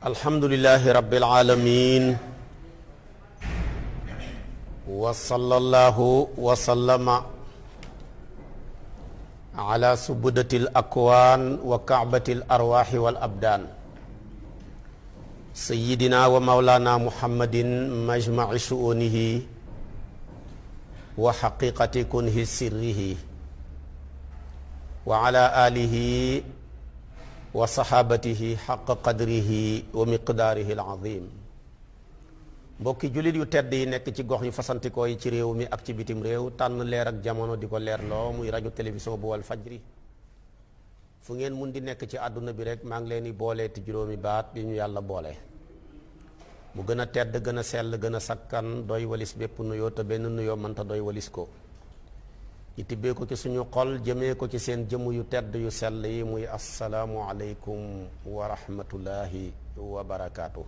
alhamdulilahi rabbil aalamiin wa sallallahu wa sallama ala subdatil akwaan wa kaabatil arwaaxi wal abdaan sayyidina wa mawlaana muhammadin majmaci shu'unihi wa xaqiqati kunhi sirrihi wa ala alihi wa saxaabatihi xaqa qadrihi wa miqdaarihi alazim mbokki jullit yu tedd yi nekk ci gox yu fasantikoo yi ci réew mi ak ci bitim réew tànn leer ak jamono di ko leerloo muy rajo télévision bu wal fajri fu ngeen mun di nekk ci àdduna bi rek maa ngi leen di boolee ti juróomi baat yi ñu yàlla boole mu gën a tedd gën a sell gën a sakkan doy walis bépp nuyoo te benn nuyoo mënta doy walis ko ñu tibbee ko ci suñu xol jëmee ko ci seen jëmm yu tedd yu sell yi muy asalaamu aleykum wa rahmatullahi wa barakaatu.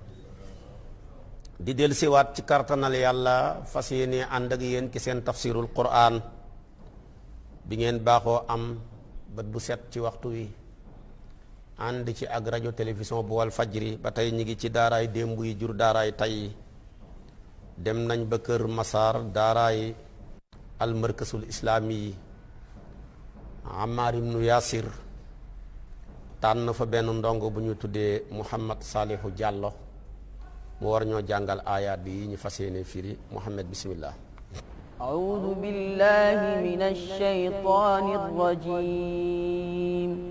di del siwaat ci kartanal yàlla fas yéene ànd ak yéen ci seen tafsirul quran bi ngeen baaxoo am bët bu set ci waxtu wi ànd ci ak rajo télévision bu wal fajri ba tey ñi ngi ci daaraay démb yi jur daaraay tey dem nañ ba kër masaar daaraay almarkasul islaami yi Ammar ibnu Yaasir tànn fa benn ndongo bu ñu tuddee Muhammad Saalihu Jàllo mu war ñoo jàngal aayaat bi ñu fas yéene firi Muhammad bismillah أعوذ بالله من الشيطان الرجيم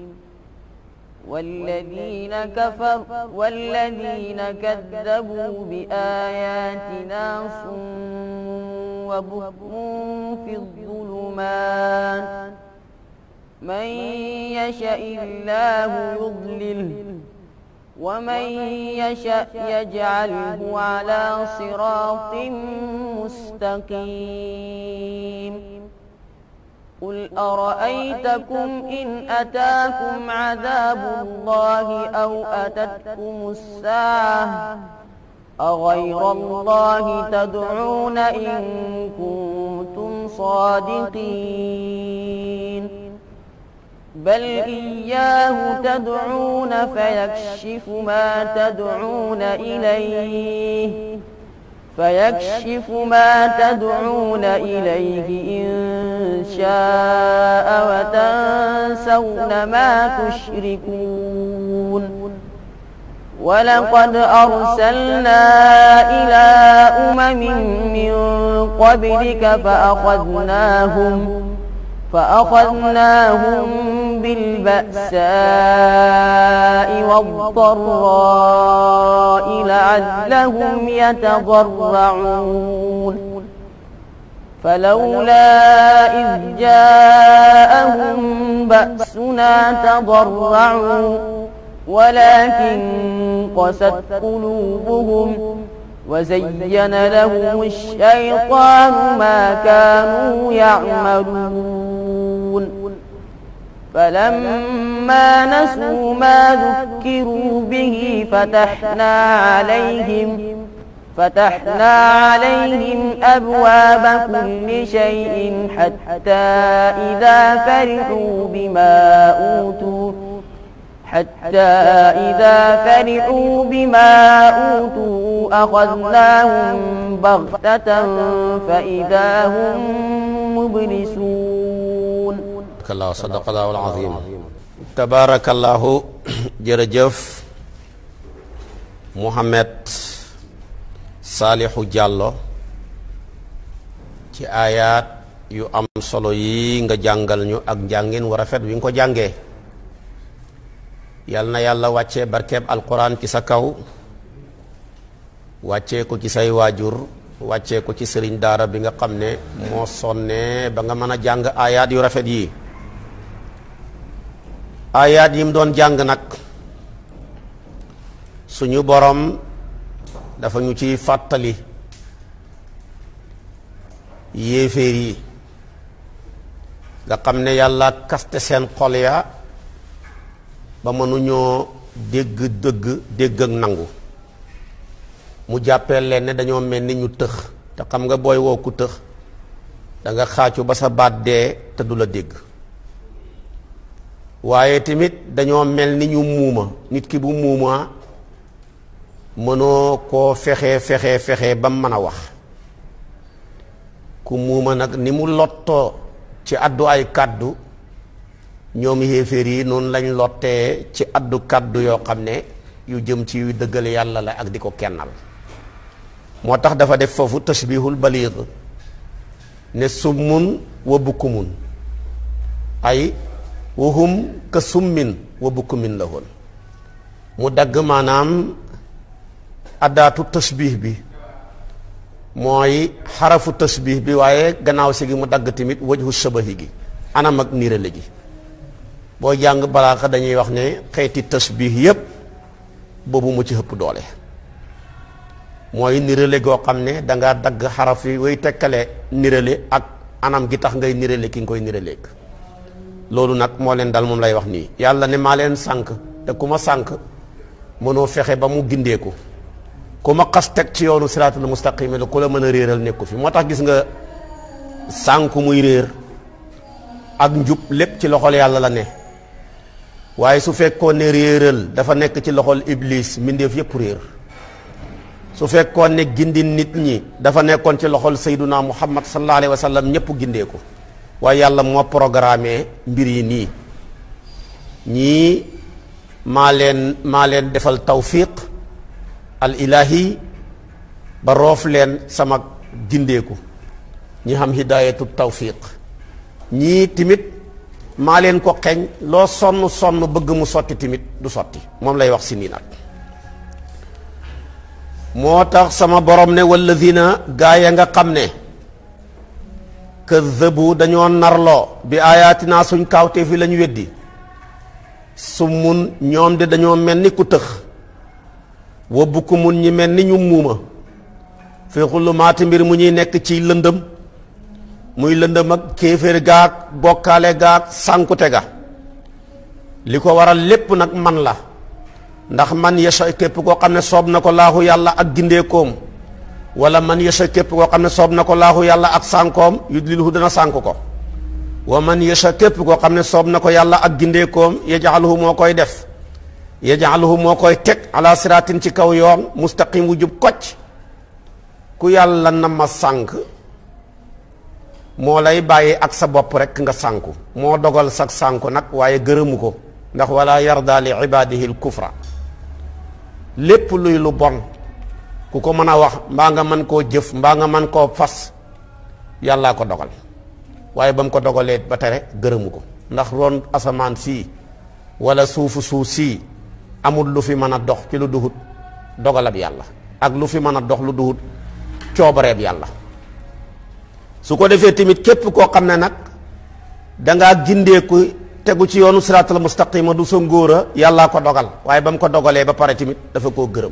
والذين كفر والذين كذبوا بآياتنا صم وبكم في الظلمات من يشاء الله يضلله ومن يشاء يجعله على صراط مستقيم قل أرأيتكم إن أتاكم عذاب الله أو أتتكم الساعة أغير الله تدعون إن كنتم صادقين بل إياه تدعون فيكشف ما تدعون إليه فيكشف ما تدعون إليه إن شاء وتنسون ما تشركون ولقد أرسلنا إلى أمم من قبلك فأخذناهم فأخذناهم بالبأساء والضراء لعلهم يتضرعون فلولا إذ جاءهم بأسنا تضرعوا ولكن قست قلوبهم وزين لهم الشيطان ما كانوا يعملون فلما نسوا ما ذكروا به فتحنا عليهم فتحنا عليهم أبواب كل شيء حتى إذا فرحوا بما أوتوا حتى إذا فرحوا بما أوتوا أخذناهم بغتة فإذا هم مبلسون kallaahu sadaqallaahu al-aziim tabaarakallaahu jërëjëf Muhammad Saalihu Jàllo ci aayaat yu am solo yi nga jàngal ñu ak njàngin wu rafet wi nga ko jàngee yal na yàlla wàccee barkeeb alquran ci sa kaw wàccee ko ci say waajur wàccee ko ci sëriñ daara bi nga xam ne moo sonne ba nga mën a jàng aayaat yu rafet yi aayaat yi mu doon jàng nag suñu borom dafa ñu ciy fàttali yéeféer yi nga xam ne yàlla kaste seen xol ya ba mënuñoo dégg dëgg dégg ak nangu mu jàppee leen ne dañoo mel ni ñu tëx te xam nga booy woo ku tëx da nga xaacu ba sa baat dee te du la dégg waaye tamit dañoo mel ni ñu muuma nit ki bu muuma mënoo koo fexe fexe fexe ba mu mën a wax ku muuma nag ni mu lottoo ci addu ay kàddu ñoom yéeféer yi noonu lañ lottee ci addu kàddu yoo xam ne yu jëm ci yu dëggal yàlla la ak di ko kennal moo tax dafa def foofu tashbihul baliig ne summun wa bukkumun ay wahum ka summin wa bukkumin la woon mu dagg maanaam addaatu tashbih bi mooy xarafu tashbih bi waaye gannaaw si gi mu dagg tamit wajhu shabahi gi anam ak nirale gi boo jàng balaaxa dañuy wax ne xeeti tashbih yépp boobu mu ci ëpp doole mooy nirale goo xam ne danga dagg xaraf yi way tekkale nirale ak anam gi tax ngay nirale ki nga koy niraleeg loolu nag moo leen dal moom lay wax nii yàlla ne maa leen sànk te ku ma sànk mënoo fexe ba mu gindeeku ku ma xas teg ci yoonu siraatul mustaqim la ku la mën a réeral nekku fi moo tax gis nga sànku muy réer ak njub lépp ci loxol yàlla la ne waaye su fekkoon ne réeral dafa nekk ci loxol iblis mbindeef yépp réer su fekkoon ne gindi nit ñi dafa nekkoon ci loxol sayduna muhammad sallallahu alayhi wa sallam ñëpp gindeeku waaye yàlla moo programmé mbir yi nii ñii maa leen maa leen defal tawfiq al ilahi ba roof leen sama gindeeku ñi xam hidayatu tawfiq ñii timit maa leen ko xeñ loo sonn sonn bëgg mu sotti timit du sotti moom lay wax si nii nag moo tax sama borom ne walladina gaa ya nga xam ne kaddabu dañoo narloo bi aayaatinaa suñ kaawtee fi lañu weddi summun ñoom de dañoo mel ni ku tëx wa bukkumun ñi mel ni ñu muuma fi xulumaati mbir mu ñuy nekk ci lëndëm muy lëndëm ak kéeféer gaag bokkaale gaag sànkute ga li ko waral lépp nag man la ndax man yasa képp koo xam ne soob na ko laaxu yàlla ak gindeekoom wala man yasa képp koo xam ne soob na ko laaxu yàlla ak sànkoom yudlilhu dana sànk ko wa man yasa képp koo xam ne soob na ko yàlla ak gindeekoom yaj'alhu moo koy def yaj'alhu moo koy teg ala siratin ci kaw yoon mustaqim wu jub kocc ku yàlla na ma sànk moo lay bàyyi ak sa bopp rek nga sànku moo dogal sag sànku nag waaye gërëmu ko ndax wala yarda li ibadihi l kufra lépp luy lu bon ku ko mën a wax mbaa nga mën koo jëf mbaa nga mën koo fas yàllaa ko dogal waaye ba mu ko dogalee ba tere gërëmu ko ndax roon asamaan sii wala suufu suuf sii amul lu fi mën a dox ci lu duhut dogalab yàlla ak lu fi mën a dox lu duhut coobareeb yàlla su ko defee tamit képp koo xam ne nag dangaa gindeeku tegu ci yoonu siraatal mustaqima du sa ngóora yàllaa ko dogal waaye ba mu ko dogalee ba pare tamit dafa koo gërëm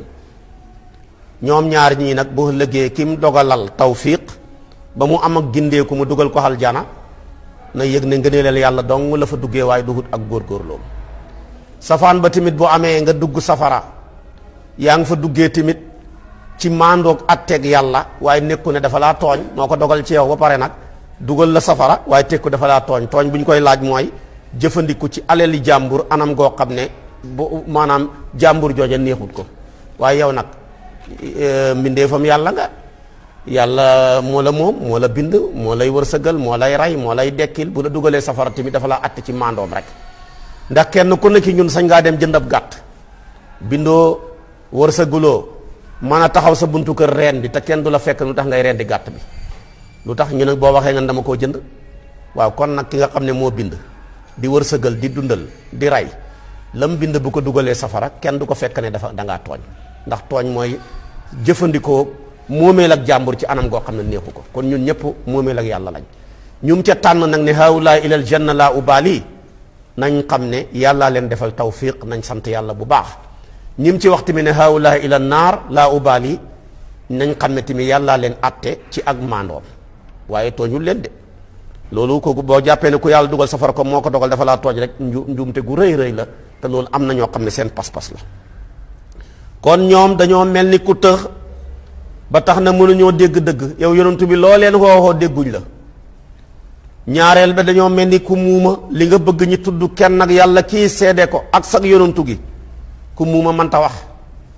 ñoom ñaar ñii nag boo lëggee ki mu dogalal tawfiq ba mu am ak gindeeku mu dugal ko aljana na yëg ne ngëneelal yàlla dong la fa duggee waaye duhut ak góorgóorloom safaan ba tamit bu amee nga dugg safara yaa ngi fa duggee tamit ci maandoog atteeg yàlla waaye nekku ne dafa laa tooñ moo ko dogal ci yow ba pare nag dugal la safara waaye tekku dafa laa tooñ tooñ bu ñu koy laaj mooy jëfandiku ci alali jàmbur anam goo xam ne bu maanaam jàmbur jooja neexut ko waaye yow nag mbindeefam yàlla nga yàlla moo la moom moo la bind moo lay wërsëgal moo lay rey moo lay dekkil bu la dugalee safara tamit dafa laa att ci maandoom rek ndax kenn ku nekk ñun sañ ngaa dem jënd ab gàtt bindoo wërsëguloo mën a taxaw sa buntu kër reen bi te kenn du la fekk lu tax ngay reen di gàtt bi lu tax ñu ne boo waxee nga dama koo jënd waaw kon nag ki nga xam ne moo bind di wërsëgal di dundal di rey lam bind bu ko dugalee safara kenn du ko fekk ne dafa dangaa tooñ ndax tooñ mooy jëfandikoo moomeel ak jàmbur ci anam goo xam ne neexu ko kon ñun ñëpp moomeel ak yàlla lañ ñum ca tànn nag ne haawulaay ilal janna laa ubaali nañ xam ne yàllaa leen defal tawfiq nañ sant yàlla bu baax ñim ci wax tamit ne haawulaay ilal naar laa ubaali nañ xam ne tamit yàllaa leen atte ci ak maandoom waaye tooñul leen de loolu kooku boo jàppee ne ku yàlla dugal safara ko moo ko dogal dafa laa tooj rek nju njuumte gu rëy rëy la te loolu am na ñoo xam ne seen pas-pas la kon ñoom dañoo mel ni ku tëx ba tax na mënuñoo dégg dëgg yow yonentu bi loo leen xooxoo dégguñ la ñaareel ba dañoo mel ni ku muuma li nga bëgg ñi tudd kenn ak yàlla kii seede ko ak sag yonentu gi ku muuma mënta wax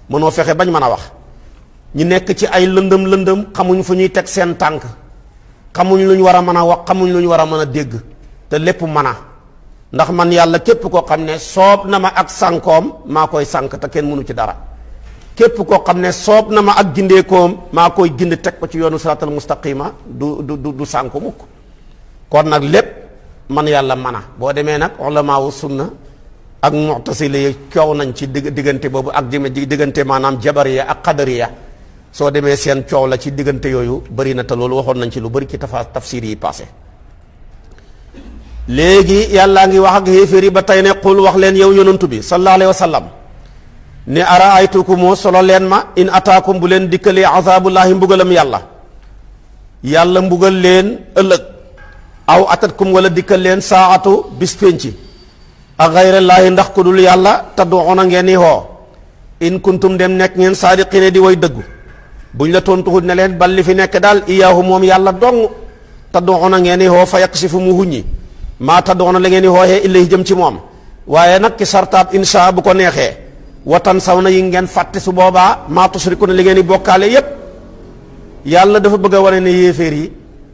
mënoo fexe bañ mën a wax ñu nekk ci ay lëndëm lëndëm xamuñ fu ñuy teg seen tànk xamuñ lu ñu war a mën a wax xamuñ lu ñu war a mën a dégg te lépp mën a ndax man yàlla képp koo xam ne soob na ma ak sànkoom maa koy sànk te kenn mënu ci dara képp koo xam ne soob na ma ak gindeekoom maa koy gind teg ko ci yoonu siraatal mustaqima du du du sànku mukk kon nag lépp man yàlla mën a boo demee nag ulamaawu sunna ak mu'tasila yi coow nañ ci digg diggante boobu ak jëme diggante maanaam jabariya ak qadariya soo demee seen coow la ci diggante yooyu bëri na te loolu waxoon nañ ci lu bëri ci tafa tafsir yi passé léegi yàllaa ngi wax ak xéeféer yi ba tey ne qul wax leen yow yonantu bi sallallahu alayhi wa sallam ne ara aytukumu solo leen ma in ataakum bu leen dikkalee azabullahi mbugalam yàlla yàlla mbugal leen ëllëg aw atatkum wala dikkal leen saatu bis pénci a gayrallaahi ndax ku dul yàlla tadduuna ngeen i hoo in kuntum dem nekk ngeen saadiqine di way dëggu buñ la tontuxut ne leen bal li fi nekk daal iyaahu moom yàlla dong tadduuna ngeen i hoo fa yaksifu mu huññi maa tadduuna la ngeen i hooyee illahi jëm ci moom waaye nag ki sartaab insha bu ko neexee watan saw na yi ngeen fàtte su boobaa maa tusriku ne li ngeen i bokkaale yépp yàlla dafa bëgg a wane ne yéeféer yi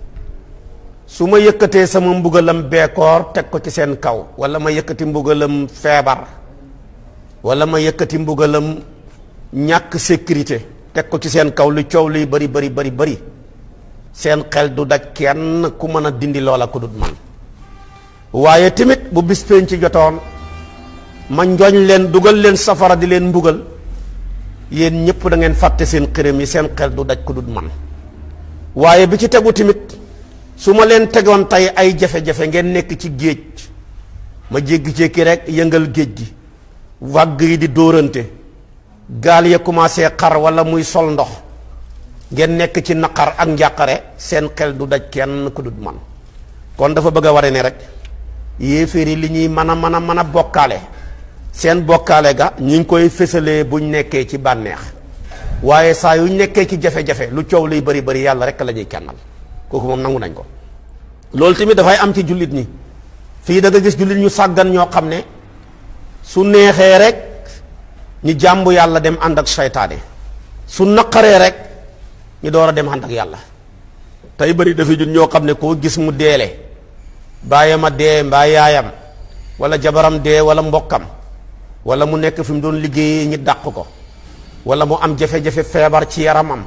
su ma yëkkatee sama mbugalam beekoor teg ko ci seen kaw wala ma yëkkati mbugalam feebar wala ma yëkkati mbugalam ñàkk sécurité teg ko ci seen kaw lu coow luy bari bari bari bari seen xel du daj kenn ku mën a dindi loola ku dut man waaye tamit bu bis pénc ci jotoon ma njoñ leen dugal leen safara di leen mbugal yéen ñëpp da ngeen fàtte seen xërëm yi seen xel du daj ku dut man waaye bi ci tegu tamit su ma leen tegoon tey ay jafe-jafe ngeen nekk ci géej ma jéggi-jékki rek yëngal géej gi vague yi di dóorante gaal ya commencé xar wala muy sol ndox ngeen nekk ci naqar ak njàqare seen xel du daj kenn ku dut man kon dafa bëgg a ware ne rek yéeféer yi li ñuy mën a mën a mën a bokkaale seen bokkaale ga ñu ngi koy fësalee buñ nekkee ci bànneex waaye saa yu nekkee ci jafe-jafe lu coow luy bari bari yàlla rek la ñuy kennal kooku moom nangu nañ ko loolu tamit dafay am ci jullit ñi fii da nga gis jullit ñu sàggan ñoo xam ne su neexee rek ñu jàmbu yàlla dem ànd ak seytaane su naqaree rek ñu door a dem ànd ak yàlla tey bëri dafa jut ñoo xam ne koo gis mu deele bàyyam a dee mbaa yaayam wala jabaram dee wala mbokkam wala mu nekk fi mu doon liggéeyee ñi dàq ko wala mu am jafe-jafe feebar ci yaramam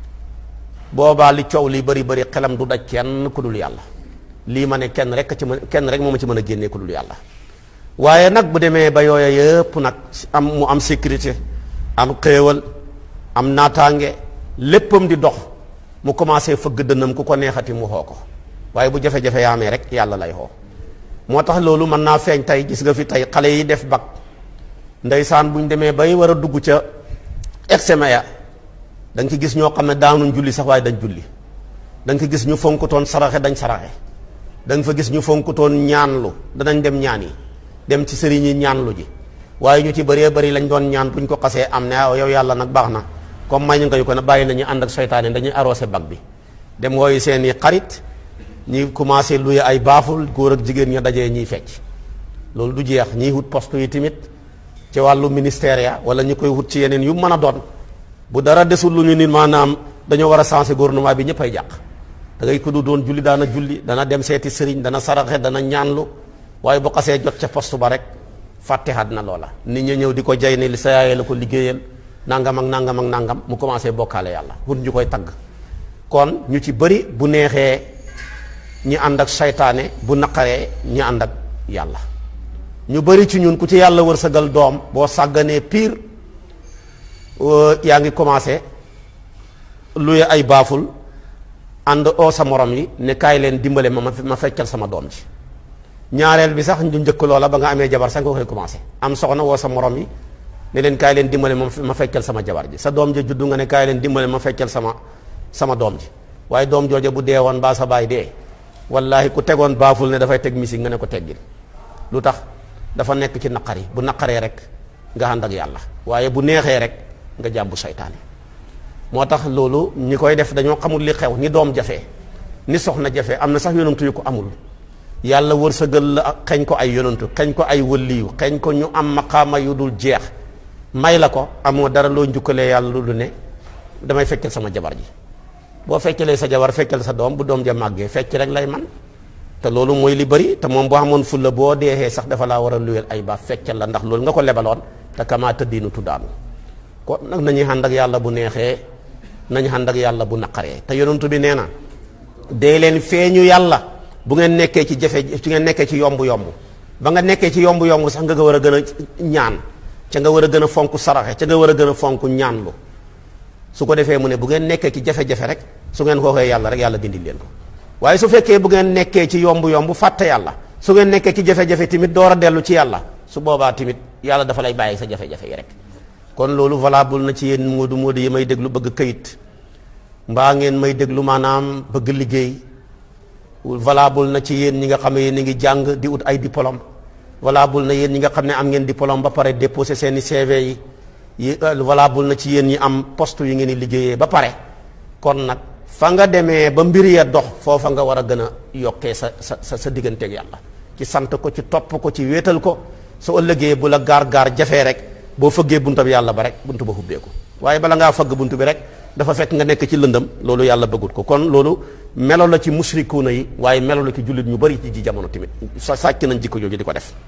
boobaa li coow li bari bari xelam du daj kenn ku dul yàlla lii ma ne kenn rek ci mën kenn rek moo ma ci mën a génnee ku dul yàlla waaye nag bu demee ba yooya yëpp nag am mu am sécurité am xéewal am naataange léppam di dox mu commencé fëgg dënnam ku ko neexati mu xoo ko waaye bu jafe-jafe yaamee rek yàlla lay xoo moo tax loolu mën naa feeñ tey gis nga fi tey xale yi def bac ndeysaan buñ demee bay war a dugg ca examen ya da nga ci gis ñoo xam ne daanuñ julli sax waaye dañ julli da nga ci gis ñu fonkutoon saraxe dañ saraxe da nga fa gis ñu fonkutoon ñaanlu danañ dem ñaan yi dem ci sëriñ yi ñaanlu ji waaye ñu ci bëree bëri lañ doon ñaan buñ ko xasee am ne yow yàlla nag baax na comme may ñu nga yu ko ne bàyyi nañu ànd ak seytaane dañuy arrosé bac bi dem wooyu seen i xarit ñi commencé luye ay baaful góor ak jigéen ña dajee ñiy fecc loolu du jeex ñiy wut poste yi tamit ci wàllu ministère ya wala ñu koy wut ci yeneen yu mën a doon bu dara desul lu ñu nit maanaam dañoo war a changer gouvernement bi ñëpp ay jàq da ngay ko du doon julli daana julli dana dem seeti sëriñ dana saraxe dana ñaanlu waaye bu xasee jot ca poste ba rek fàtteexaat na loola nit ñi ñëw di ko jay ne li sa yaayee la ko liggéeyal nangam ak nangam ak nangam mu commencé bokkaale yàlla wut ñu koy tagg kon ñu ci bëri bu neexee ñi ànd ak saytaane bu naqaree ñi ànd ak yàlla ñu bëri ci ñun ku ci yàlla wërsëgal doom boo sàgganee pire yaa ngi commencé luye ay baaful ànd oo sa morom yi ne kaay leen dimbale ma ma feccal sama doom ji ñaareel bi sax ñu njëkk loola ba nga amee jabar sax nga koy commencé am soxna woo sa morom yi ne leen kaay leen dimbale ma ma feccal sama jabar ji sa doom ji juddu nga ne kaay leen dimbale ma feccal sama sama doom ji waaye doom jooja bu dee woon baa sa baay dee wallahi ku tegoon baaful ne dafay teg misi nga ne ko teggil lu tax dafa nekk ci naqari bu naqaree rek nga ànd ak yàlla waaye bu neexee rek nga jàmbu saytaane moo tax loolu ñi koy def dañoo xamul li xew ni doom jafe ni soxna jafe am na sax yonantu yu ko amul yàlla wërsëgal la xeñ ko ay yonantu xeñ ko ay wëlliyu xeñ ko ñu am maqaama yu dul jeex may la ko amoo dara loo njukkalee yàlla lu du ne damay feccal sama jabar ji boo feccalee sa jabar feccal sa doom bu doom ja màggee fecc rek lay man te loolu mooy li bëri te moom boo xamoon fulla boo deexee sax dafa laa war a luyel ay ba feccal la ndax loolu nga ko lebaloon te kamaa tëddiinu tuddaanu kon nag nañuy ànd ak yàlla bu neexee nañu ànd ak yàlla bu naqaree te yonentu bi nee na dee leen feeñu yàlla bu ngeen nekkee ci jafe ci ngeen nekkee ci yomb yomb ba nga nekkee ci yomb yomb sax nga war a gën a ñaan ca nga war a gën a fonk saraxe ca nga war a gën a fonk ñaanlu su ko defee mu ne bu ngeen nekkee ci jafe-jafe rek su ngeen xooxee yàlla rek yàlla dindil leen ko waaye su fekkee bu ngeen nekkee ci yomb yomb fàtte yàlla su ngeen nekkee ci jafe-jafe tamit door a dellu ci yàlla su boobaa tamit yàlla dafa lay bàyyi sa jafe-jafe yi rek kon loolu valable na ci yéen moodu moodu yi may déglu bëgg këyit mbaa ngeen may déglu maanaam bëgg liggéey valable na ci yéen ñi nga xam ne yéen ngi jàng di ut ay diplôme valable na yéen ñi nga xam ne am ngeen diplôme ba pare déposé seeni CV yi yi valable na ci yéen ñi am poste yi ngeen di liggéeyee ba pare kon nag fa nga demee ba mbir ya dox foofa nga war a gën a yokkee sa sa sa sa digganteeg yàlla ci sant ko ci topp ko ci wéetal ko su ëllëgee bu la gaar gaar jafee rek boo fëggee bunta bi yàlla ba rek buntu ba hubbeeku waaye bala ngaa fëgg buntu bi rek dafa fekk nga nekk ci lëndëm loolu yàlla bëggut ko kon loolu melo la ci musrikuuna yi waaye melo la ci jullit ñu bari ci ji jamono tamit sa sàcc nañ jikko jooju di ko def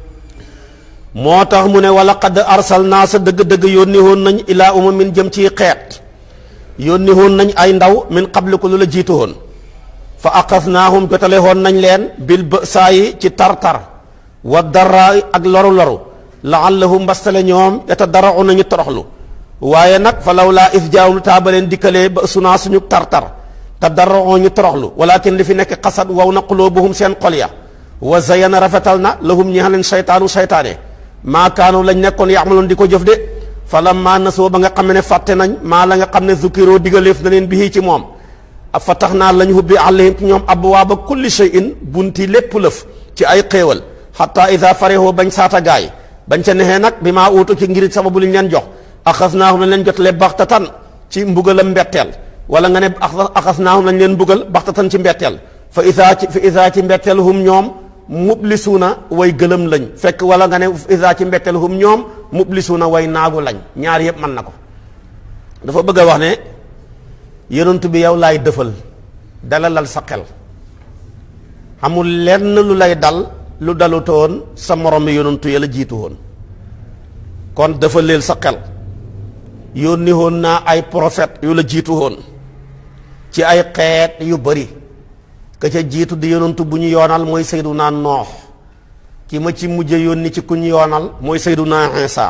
moo tax mu ne wala qad arsalnaa sa dëgg-dëgg yónni woon nañ ilaa umamin jëm ci xeet yónni woon nañ ay ndaw min qabliku lu la jiitu woon fa aqasnaahum jotale woon nañ leen bil bësaa yi ci tar-tar wa dara ak loru-loru laallahum mbastale ñoom yatadarau nañu toroxlu waaye nag fa law laa is jaawum taabaleen dikkalee ba sunaa suñu tar-tar te darao ñu toroxlu walakin li fi nekk xasat waw na qulubuhum seen xol ya wa zayana rafetal na lahum ñi leen saytaanu saytaane maa kaanu lañ nekkoon yaamaloon di ko jëf de fa lamma nasoo ba nga xam ne fàtte nañ maa la nga xam ne zukiroo digaleef na leen bii ci moom fa tax naa lañ hubbi alayhim ci ñoom abwaaba kulli shay'in bunti lépp lëf ci ay xéewal xatta ida farihoo bañ saata gaay bañ ca nexee nag bi maa uutu ci ngir sababu liñ leen jox axasnaahum lañ leen jotale baxtatan ci mbugalam mbetteel wala nga ne axasnaahum lañ leen mbugal baxtatan ci mbetteel fa isa ci fa isa ci mbetteel hum ñoom mublisuuna way gëlëm lañ fekk wala nga ne isa ci mbetteel hum ñoom mublisuuna way naagu lañ ñaar yëpp mën na ko dafa bëgg a wax ne yonent bi yow laay dëfal dalalal sa xel amul lenn lu lay dal lu dalutoon sa morom yonentu ya la jiitu woon kon dafa leel sa xel yónni woon naa ay prophète yu la jiitu woon ci ay xeet yu bari ka ca jiitu di yonentu bu ñu yoonal mooy Seydunaa Noox ki ma ci mujje yónni ci ku ñu yoonal mooy Seydunaa Iisaa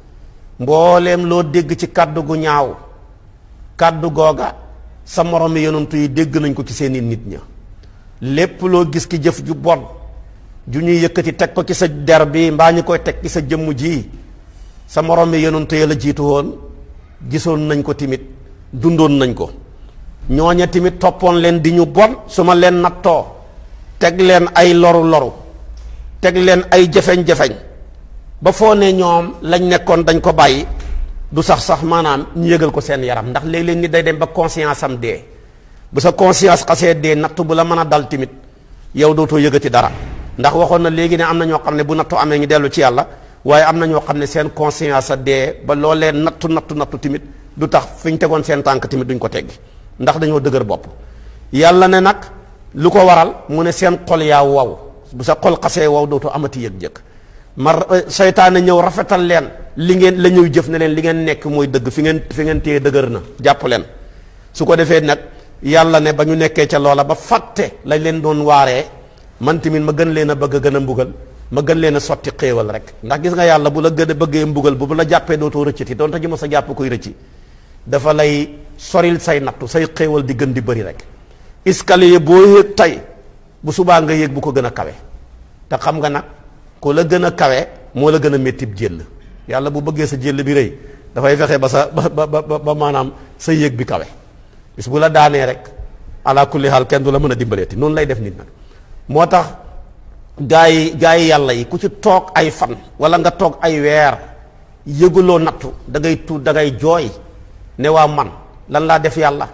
mbooleem loo dégg ci kàddu gu ñaaw kàddu googa sa moromi yonentu yi dégg nañ ko ci seeni nit ña lépp loo gis ki jëf ju bon ju ñuy yëkkati teg ko ci sa der bi mbaa ñu koy teg ci sa jëmm ji sa moromi yonentu ya la jiitu woon gisoon nañ ko timit dundoon nañ ko ñooña timit toppoon leen di ñu bon su ma leen nattoo teg leen ay loru loru teg leen ay jafeñ-jafeñ ba foo ne ñoom lañ nekkoon dañ ko bàyyi du sax sax maanaam ñu yëgal ko seen yaram ndax léeg-léeg nit day dem ba conscience am dee bu sa conscience xasee dee nattu bu la mën a dal timit yow dootoo yëgati dara ndax waxoon na léegi ne am na ñoo xam ne bu nattu amee ñu dellu ci yàlla waaye am na ñoo xam ne seen conscience a dee ba loolee nattu nattu nattu timit du tax fi ñu tegoon seen tànk timit duñ ko teggi ndax dañoo dëgër bopp yàlla ne nag lu ko waral mu ne seen xol yaa wow bu sa xol xasee wow dootoo amati yëg-jëg ma seytaane ñëw rafetal leen li ngeen la ñuy jëf ne leen li ngeen nekk mooy dëgg fi ngeen fi ngeen téye dëgër na jàpp leen su ko defee nag yàlla ne ba ñu nekkee ca loola ba fàtte lañ leen doon waaree man tamit ma gën leen a bëgg a gën a mbugal ma gën leen a sotti xéewal rek ndax gis nga yàlla bu la gën a bëggee mbugal bu bu la jàppee dootoo rëccati doonte ji ma sa jàpp koy rëcci dafa lay soril say nattu say xéewal di gën di bëri rek escalier boo yéeg tey bu subaa nga yéeg bu ko gën a kawe te xam nga nag ku la gën a kawe moo la gën a métti jël yàlla bu bëggee sa jël bi rëy dafay fexe ba sa ba ba ba maanaam sa yéeg bi kawe bis bu la daanee rek ala kulli xaal kenn du la mën a dimbaleeti noonu lay def nit nag moo tax gaa yi gaa yi yàlla yi ku ci toog ay fan wala nga toog ay weer yëguloo nattu da ngay tuut da ngay jooy ne waa man lan laa def yàlla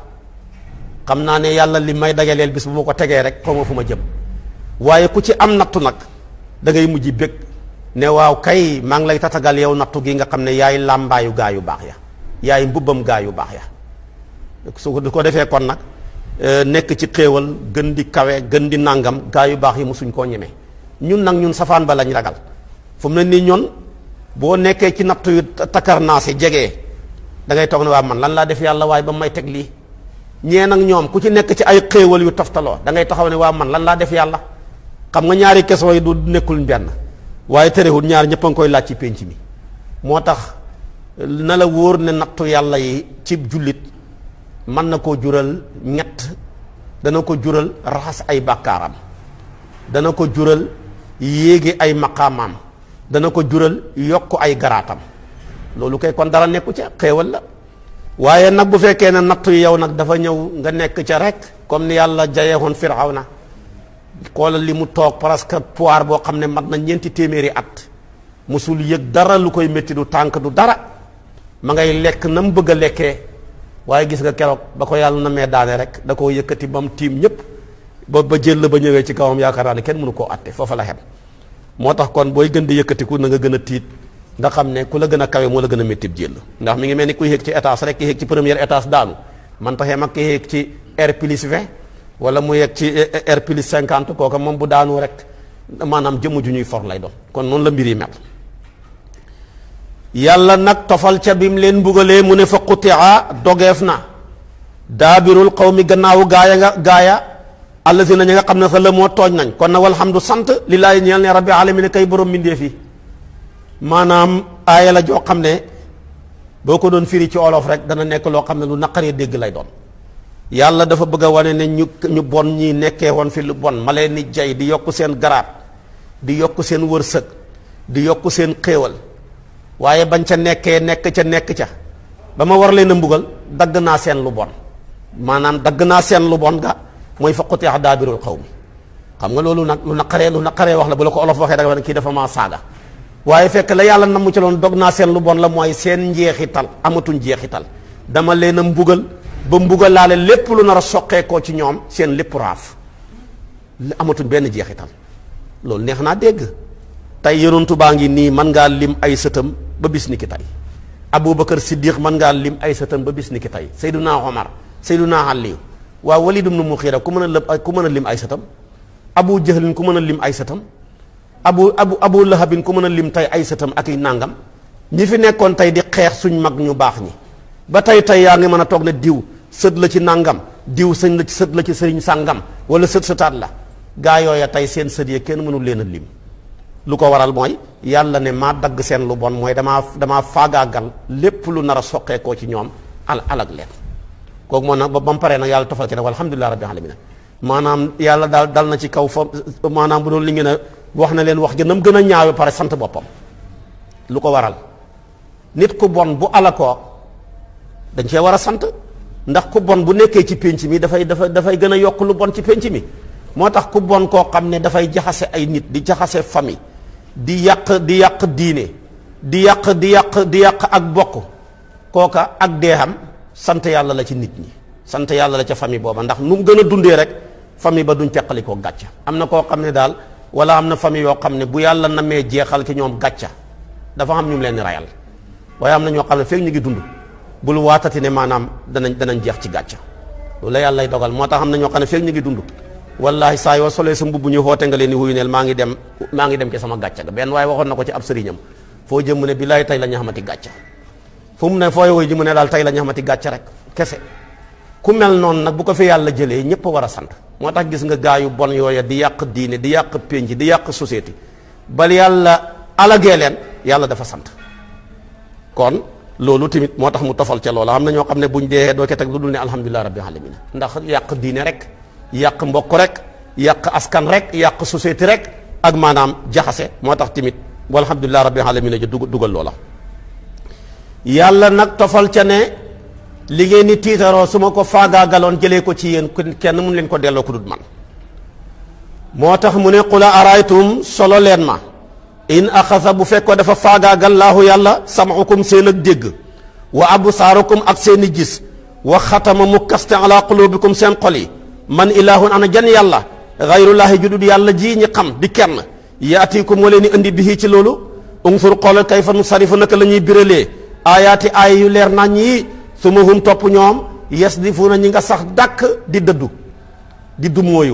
xam naa ne yàlla li may dajaleel bis bu ma ko tegee rek xaw ma fu ma jëm waaye ku ci am nattu nag da ngay mujj bég ne waaw kay maa ngi lay tatagal yow nattu gi nga xam ne yaay làmbaayu gaa yu baax ya yaay mbubbam gaa yu baax ya su ko defee kon nag nekk ci xéewal gën di kawe gën di nàngam gaa yu baax yi mosuñ koo ñeme ñun nag ñun safaan ba lañ ragal fu mu ne nii ñun boo nekkee ci nattu yu takkar naa si jegee da ngay toog ne waa man lan laa def yàlla waaye ba may teg lii ñee nag ñoom ku ci nekk ci ay xéewal yu toftaloo da ngay taxaw ne waa man lan laa def yàlla xam nga ñaari question yi du nekkul benn waaye terewul ñaar ñëpp a ngi koy laaj ci pénc mi moo tax na la wóor ne nattu yàlla yi ci jullit mën na koo jural ñett dana ko jural raxas ay bàkkaaram dana ko jural yéegi ay maqaamaam dana ko jural yokk ay garaatam loolu kay kon dara nekku ca xéewal la waaye nag bu fekkee ne nattu yow nag dafa ñëw nga nekk ca rek comme ni yàlla jayeexoon Firawna xoolal li mu toog presque poire boo xam ne mat na ñeenti téeméeri at musul yëg dara lu koy métti du tànk du dara ma ngay lekk na mu bëgg a lekkee waaye gis nga keroog ba ko yàlla na mee daane rek da koo yëkkati ba mu tiim ñëpp ba ba jël ba ñëwee ci kawam yaakaar naa ne kenn mënu koo atte foofa la xem moo tax kon booy gën di yëkkatiku na nga gën a tiit nga xam ne ku la gën a kawe moo la gën a métti jël ndax mi ngi mel ni kuy yéeg ci étage rek ki yéeg ci première étage daanu man taxee mag ki yéeg ci R plus 20 wala mu yéeg ci R plus 50 kooka moom bu daanu rek maanaam jëmm ju ñuy for lay doon kon noonu la mbir yi mel yàlla nag tofal ca bi mu leen mbugalee mu ne fa qutia dogeef na daabirul xaw mi gannaawu gaaya nga gaaya allazina ñi nga xam ne sa la moo tooñ nañ kon na walhamdu sant lillaahi ñeel ne rabbi alamin kay borom mbindee fi maanaam aaya la joo xam ne boo ko doon firi ci olof rek dana nekk loo xam ne lu naqaree dégg lay doon yàlla dafa bëgg a wane ne ñu ñu bon ñi nekkee woon fi lu bon ma leen ni jay di yokk seen garaat di yokk seen wërsëg di yokk seen xéewal waaye bañ ca nekkee nekk ca nekk ca ba ma war leen a mbugal dagg naa seen lu bon maanaam dagg naa seen lu bon ga mooy fa quti'a daabirul qawmi xam nga loolu nag lu naqaree lu naqaree wax la bu la ko olof waxee da nga ne kii dafa maa saaga waaye fekk la yàlla na mu ci loon dog naa seen lu bon la mooy seen njeexital amatuñ njeexital dama leen a mbugal ba mbugal laale lépp lu nar a soqeekoo ci ñoom seen lépp raaf amatuñ benn jeexital loolu neex naa dégg tey yonentu baa ngi nii mën ngaa lim ay sëtam ba bis ni ki tey aboubacar siddiq mën ngaa lim ay sëtam ba bis ni ki tey sayduna omar sayduna ali waaw walid ibn muxiira ku mën a lëm ku mën a lim ay sëtam abu jahlin ku mën a lim ay sëtam abu abu abu lahabin ku mën a lim tey ay sëtam ak i nàngam ñi fi nekkoon tey di xeex suñ mag ñu baax ñi ba tey tey yaa ngi mën a toog ne diw sët la ci nàngam diw sëñ la ci sët la ci sëriñ sàngam wala sët sëtaat la gaa yooya tey seen sët yi kenn mënul leen a lim lu ko waral mooy yàlla ne maa dagg seen lu bon mooy damaa damaa faagaagal lépp lu nar a soqeekoo ci ñoom al alag leen kooku moo nag ba ba mu paree nag yàlla tofal ci nag alhamdulilah rabbil alamin maanaam yàlla daal dal na ci kaw fa maanaam bu doon li ngeen a wax na leen wax gën a gën a ñaawe pare sant boppam lu ko waral nit ku bon bu alakoo dañ cee war a sant ndax ku bon bu nekkee ci pénc mi dafay dafay dafay gën a yokk lu bon ci pénc mi moo tax ku bon koo xam ne dafay jaxase ay nit di jaxase famille di yàq di yàq diine di yàq di yàq di yàq ak bokk kooka ak deexam sant yàlla la ci nit ñi sant yàlla la ca famille booba ndax nu mu gën a dundee rek famille ba duñ peqali koo gàcca am na koo xam ne daal wala am na famille yoo xam ne bu yàlla namee jeexal ci ñoom gàcca dafa am ñu mu leen di rayal waaye am na ñoo xam ne fekk ñu ngi dund bul waatati ne maanaam danañ danañ jeex ci gàcca loolu la yàlla lay dogal moo tax am na ñoo xam ne fekk ñu ngi dund wallahi saa yoo solee sa mbubb ñu xoote nga leen ni wuyu neel maa ngi dem maa ngi dem ci sama gàcca ga benn waaye waxoon na ko ci ab sëriñam foo jëm mu ne billaay tey la ñu xamati gàcca fu mu ne fooy woy ji mu ne daal tey la ñu xamati gàcca rek kese ku mel noonu nag bu ko fi yàlla jëlee ñëpp a war a sant moo tax gis nga gaa yu bon yooya di yàq diine di yàq pénc di yàq société bal yàlla alagee leen yàlla dafa sant kon loolu tamit moo tax mu tofal ca loola xam na ñoo xam ne buñ dee doo ko teg lu dul ne alhamdulilah rabbil alamin ndax yàq diine rek yàq mbokk rek yàq askan rek yàq société rek ak maanaam jaxase moo tax tamit walhamdulilah rabbil alamin ja dugal loola yàlla nag tofal ca ne li ngeen ni tiitaroo su ma ko faagaagaloon jëlee ko ci yéen kenn mun leen ko delloo ku dut man moo tax mu ne qula araytum solo leen ma in axasa bu fekkoo dafa faagaagal laahu yàlla sam'ukum seen ak dégg wa absaarukum ak seen i gis wa xatama mu kaste ala qulubikum seen xol yi man ilahun ana jan yàlla xayrullahi judud yàlla ji ñi xam di kenn yaatikum moo leen di indi bihi ci loolu unsur xoolal kayfa nu sarifu naka la ñuy biralee aayaati aaya yu leer nañ yi suma hum topp ñoom yasdifuuna ñi nga sax dàkk di dëddu di dumóoyu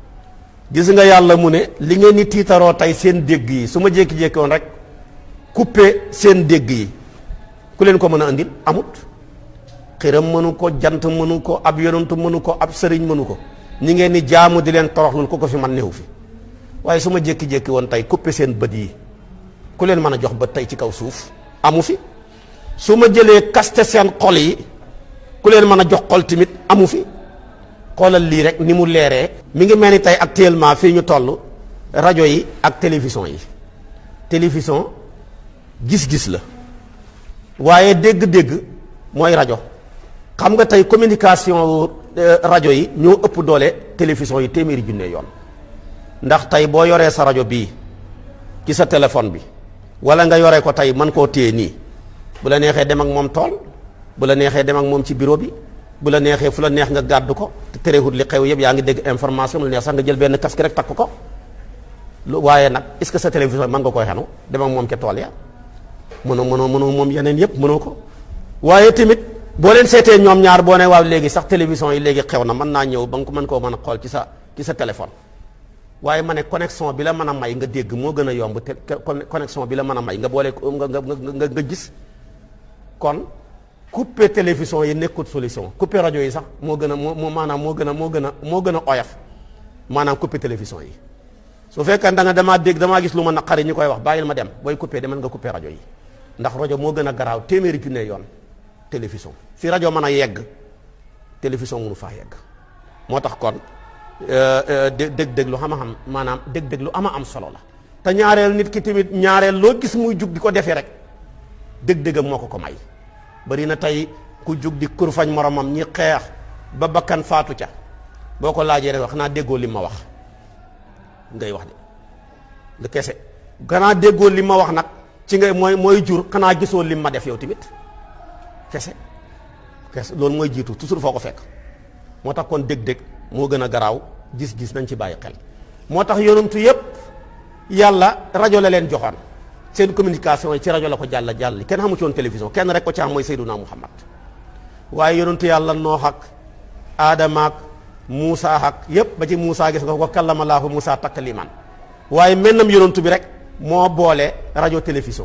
gis nga yàlla mu ne li ngeen ni tiitaroo tey seen dégg yi su ma jékki-jékki woon rek coupé seen dégg yi ku leen ko mën a andil amut xiram mënu ko jant mënu ko ab yonantu mënu ko ab sëriñ mënu ko ñi ngeen ni jaamu di leen toroxlul ku ko fi man néew fi waaye su ma jékki-jékki woon tey coupé seen bët yi ku leen mën a jox bët tey ci kaw suuf amu fi su ma jëlee kaste seen xol yi ku leen mën a jox xol tamit amu fi xoolal lii rek ni mu leeree mi ngi mel ni tey actuellement fii ñu toll rajo yi ak télévision yi télévision gis-gis la waaye dégg-dégg mooy rajo xam nga tey communication rajo yi ñoo ëpp doole télévision yi téeméeri junne yoon ndax tey boo yoree sa rajo bii ci sa téléphone bi wala nga yore ko tey mën koo téye nii bu la neexee dem ak moom tool bu la neexee dem ak moom ci bureau bi bu la neexee fu la neex nga gàddu ko te terewut li xew yëpp yaa ngi dégg information mu la neex sax nga jël benn casque rek takk ko lu waaye nag est-ce que sa télévision mën nga koy xenu dem ak moom ca tool ya mënoo mënoo mënoo moom yeneen yëpp mënoo ko waaye tamit boo leen seetee ñoom ñaar boo ne waaw léegi sax télévision yi léegi xew na mën naa ñëw ba nga ko mën koo mën a xool ci sa ci sa téléphone waaye ma ne connexion bi la mën a may nga dégg moo gën a yomb te connexion bi la mën a may nga boole nga nga nga nga gis kon couper télévision yi nekkut solution couper rajo yi sax moo gën a moo maanaam moo gën a moo gën a moo gën a oyof maanaam couper télévision yi su fekkee da nga damaa dégg damaa gis lu ma naqari ñu koy wax bàyyil ma dem booy couper demal nga couper rajo yi ndax rajo moo gën a garaaw téeméeri junne yoon télévision fi rajo mën a yegg télévision mënu faa yegg moo tax kon dég-dég lu xam a xam maanaam dég-dég lu ama am solo la te ñaareel nit ki tamit ñaareel loo gis muy jug di ko defee rek dég-dégam moo ko ko may bari na tey ku jug di kurfañ moromam ñi xeex ba bakkan faatu ca boo ko laajee rek wax naa déggoo li ma wax ngay wax de nga kese ganaa déggoo li ma wax nag ci ngay mooy mooy jur xanaa gisoo lim ma def yow tamit kese kese loolu mooy jiitu toujours foo ko fekk moo tax kon dég-dég moo gën a garaaw gis-gis nañ ci bàyyi xel moo tax yonantu yépp yàlla rajo la leen joxoon seen communication yi ci rajo la ko jàll jàll kenn xamu ci woon télévision kenn rek ko ci am mooy Seydunaa Muhammad waaye yonantu yàlla Noox ak Aadama ak Muusa ak yépp ba ci Muusa gis nga ko kallama Laahu Muusa takliman waaye mennam yonantu bi rek moo boole rajo télévision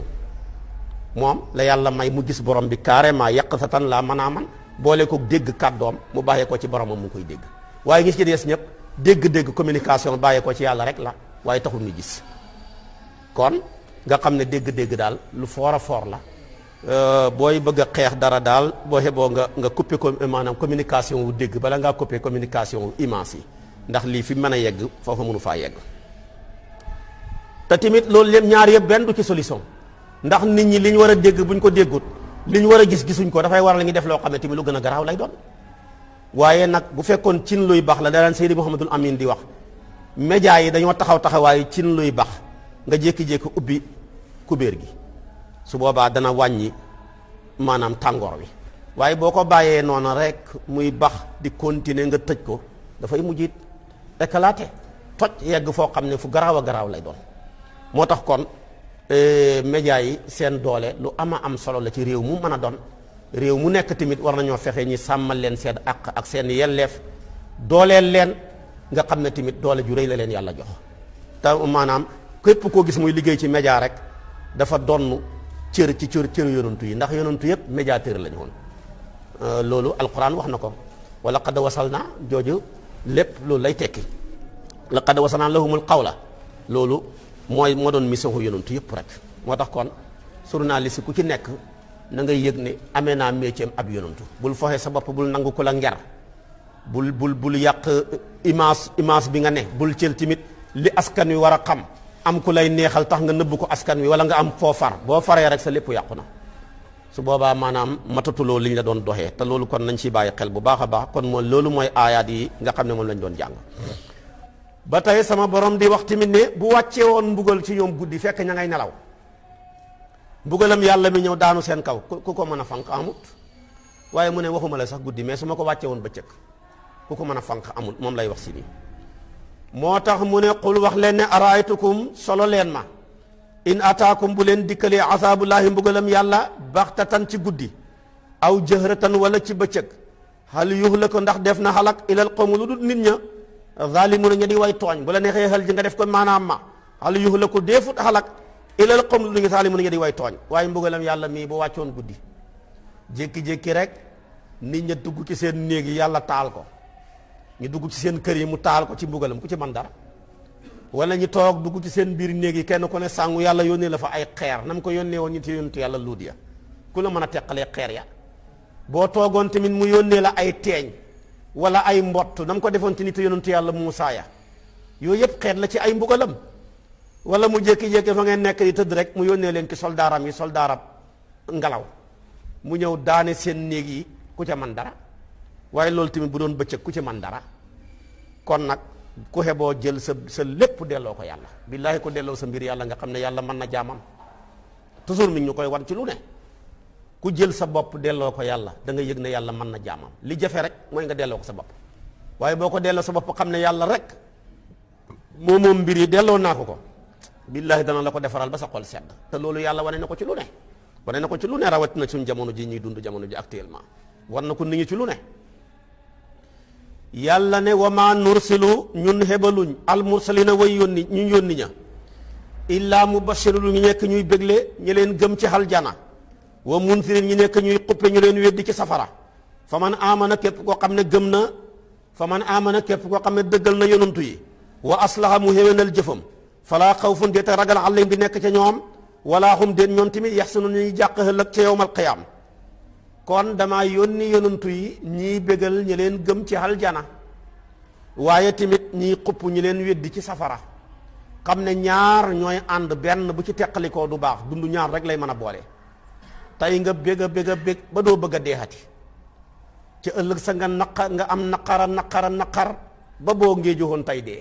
moom la yàlla may mu gis borom bi carrément yàq sa tan laa mën a man boole ko dégg kàddoom mu bàyyee ko ci boromam mu koy dégg waaye ngi ci des ñëpp dégg-dégg communication bàyyee ko ci yàlla rek la waaye taxul ñu gis kon nga xam ne dégg-dégg daal lu foor a foor la booy bëgg a xeex dara daal boo xeboo nga nga coupé ko maanaam communication wu dégg bala ngaa coupé communication wu image yi ndax lii fi mën a yegg foofu mënu faa yegg te tamit loolu lépp ñaar yëpp benn du ci solution ndax nit ñi li ñu war a dégg bu ñu ko déggut li ñu war a gis gisuñ ko dafay waral ngi def loo xam ne tamit lu gën a garaaw lay doon waaye nag bu fekkoon cin luy baax la da daan Seydi Mouhamadul Amin di wax média yi dañoo taxaw taxawaayu cin luy baax nga jékki-jékki ubbi kubéer gi su boobaa dana wàññi maanaam tàngoor wi waaye boo ko bàyyee noonu rek muy bax di continuer nga tëj ko dafay mujj éclater toj yegg foo xam ne fu garaaw a garaaw lay doon moo tax kon média yi seen doole lu ama am solo la ci réew mu mën a doon réew mu nekk tamit war nañoo fexe ñi sàmmal leen seen àq ak seen yelleef dooleel leen nga xam ne tamit doole ju rëy la leen yàlla jox te maanaam képp koo gis muy liggéey ci média rek dafa donn cër ci cër cër yonantu yi ndax yonantu yëpp médiateur la ñu woon loolu alquran wax na ko wala qad wasalna jooju lépp loolu lay tekki la qad wasalna lahumul qawla loolu mooy moo doon mission ko yonantu yëpp rek moo tax kon journaliste ku ci nekk na ngay yëg ne amee naa métier ab yonantu bul foxe sa bopp bul nangu ko la nger bul bul bul yàq image image bi nga ne bul cël tamit li askan wi war a xam am ku lay neexal tax nga nëbb ko askan wi wala nga am foo far boo faree rek sa lépp yàqu na su boobaa maanaam matatuloo li ñu la doon doxee te loolu kon nañ ci bàyyi xel bu baax a baax kon mooy loolu mooy aayaat yi nga xam ne moom lañ doon jàng ba tey sama borom di wax tamit ne bu wàccee woon mbugal ci ñoom guddi fekk ña ngay nelaw mbugalam yàlla mi ñëw daanu seen kaw ku ko mën a fanq amut waaye mu ne waxuma la sax guddi mais su ma ko wàccee woon bëccëg ku ko mën a fanq amut moom lay wax si nii moo tax mu ne qul wax leen ne araaytukum solo leen ma in ataakum bu leen dikkalee asaabullaahi mbugalam yàlla baxtatan ci guddi aw jëhratan wala ci bëccëg hal yuhlaku ndax def na xalak ilal qawmi lu dul nit ña zalimuna ña di way tooñ bu la neexee xel ji nga def ko maanaam ma hal yuhlaku deefut xalak ilal qawmi lu dul zalimuna ña di way tooñ waaye mbugalam yàlla mii bu wàccoon guddi jékki-jékki rek nit ña dugg ci seen néeg yi yàlla taal ko ñu dugg ci seen kër yi mu taal ko ci mbugalam ku ci man dara wala ñu toog dugg ci seen biir néeg yi kenn ku ne sàngu yàlla yónnee la fa ay xeer na mu ko yónnee woon ñu ci yónnitu yàlla luut ya ku la mën a teqalee xeer ya boo toogoon tamit mu yónnee la ay teeñ wala ay mbott na mu ko defoon ci nit yónnitu yàlla Muusaa ya yooyu yëpp xeet la ci ay mbugalam wala mu jékki-jékki fa ngeen nekk di tëdd rek mu yónnee leen ki soldaaram yi soldaaram ngelaw mu ñëw daane seen néeg yi ku ca man dara waaye loolu tamit bu doon bëccëg ku ci man dara kon nag ku xeboo jël sa sa lépp delloo ko yàlla billaahi ko delloo sa mbir yàlla nga xam ne yàlla mën na jaamam toujours mi ñu koy wan ci lu ne ku jël sa bopp delloo ko yàlla da nga yëg ne yàlla mën na jaamam li jafe rek mooy nga delloo ko sa bopp waaye boo ko delloo sa bopp xam ne yàlla rek moo moom mbir yi delloo naa ko ko billaahi dana la ko defaral ba sa xol sedd te loolu yàlla wane na ko ci lu ne wane na ko ci lu ne rawatina suñ jamono ji ñuy dund jamono ji actuellement war na ko nit ñi ci lu ne yàlla ne wama nursilu ñun hebaluñ al mursalina way yónni ñu yónni ña illaa mubashiru ñu nekk ñuy bégle ñu leen gëm ci aljana wa munsirin ñu nekk ñuy xuppe ñu leen weddi ci safara fa man amana képp koo xam ne gëm na fa man amana képp koo xam ne dëggal na yonantu yi wa aslaha mu héwénal jëfam falaa xawfun déete ragal àllim bi nekk ca ñoom wala hum déet ñoom tamit yaxsanu ñuy jàq ëllëg ca yowmal qiyaam kon damaa yónni yonantu yi ñiy bégal ñi leen gëm ci aljana waaye tamit ñiy xupp ñi leen weddi ci safara xam ne ñaar ñooy ànd benn bu ci teqalikoo du baax dund ñaar rek lay mën a boole tey nga bég a bég a bég ba doo bëgg a deexati ci ëllëg sa nga naqar nga am naqara naqara naqar ba boo ngee joxoon tey dee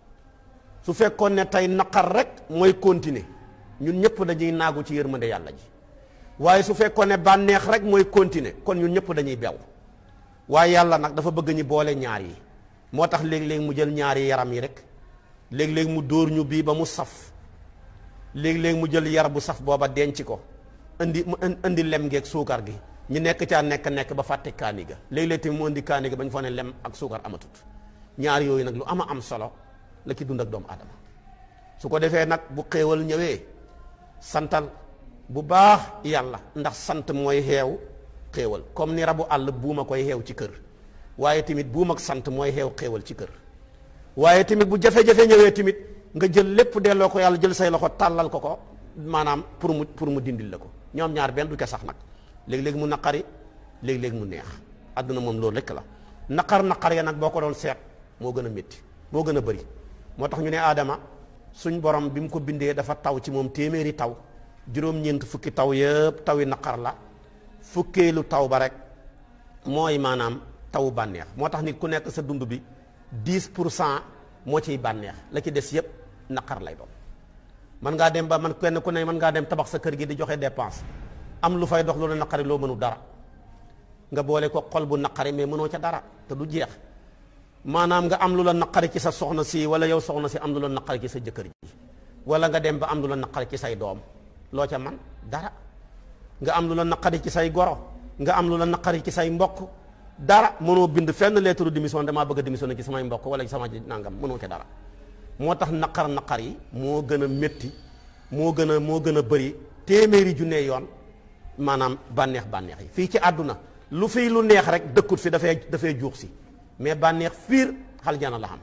su fekkoon ne tey naqar rek mooy continuer ñun ñëpp dañuy naagu ci yërmande yàlla ji waaye su fekkoon ne bànneex rek mooy continuer kon ñun ñëpp dañuy bew waaye yàlla nag dafa bëgg ñu boole ñaar yi moo tax léeg-léeg mu jël ñaari yaram yi rek léeg-léeg mu dóor ñu bii ba mu saf léeg-léeg mu jël yar bu saf booba denc ko indi mu indi lem geeg suukar gi ñu nekk caa nekk nekk ba fàtte kaani ga léeg-léeg tamit mu indi kaani ga ba ñu fa ne lem ak suukar amatut ñaar yooyu nag lu ama am solo la ci dund ak doomu aadama su ko defee nag bu xéewal ñëwee santal bu baax yàlla ndax sant mooy xeew xéewal comme ni rabu àll buuma koy xeew ci kër waaye tamit buum ak sant mooy xeew xéewal ci kër waaye tamit bu jafe-jafe ñëwee tamit nga jël lépp delloo ko yàlla jël say loxo tàllal ko ko maanaam pour mu pour mu dindil la ko ñoom ñaar benn du ko sax nag léeg-léeg mu naqari léeg-léeg mu neex àdduna moom loolu rekk la naqar naqar ya nag boo ko doon seet moo gën a métti moo gën a bëri moo tax ñu ne aadama suñ borom bi mu ko bindee dafa taw ci moom téeméeri taw juróom-ñeent fukki taw yëpp tawi naqar la fukkeelu taw ba rek mooy maanaam tawu bànneex moo tax nit ku nekk sa dund bi 10 pour cent moo ciy bànneex la ci des yëpp naqar lay doon man ngaa dem ba man kenn ku ne mën ngaa dem tabax sa kër gi di joxe dépense am lu fay dox loolu naqari loo mënu dara nga boole ko xol bu naqari mais mënoo ca dara te du jeex maanaam nga am lu la naqari ci sa soxna si wala yow soxna si am lu la naqari ci sa jëkkër ji wala nga dem ba am lu la naqari ci say doom loo ca man dara nga am lu la naqari ci say goro nga am lu la naqari ci say mbokk dara mënoo bind fenn lettre de démission damaa bëgg a démissionné ci samay mbokk wala ci sama nangam mënoo ca dara moo tax naqar naqar yi moo gën a métti moo gën a moo gën a bëri téeméeri junne yoon maanaam bànneex bànneex yi fii ci àdduna lu fii lu neex rek dëkkut fi dafay dafay juux si mais bànneex fiir xaljana la xam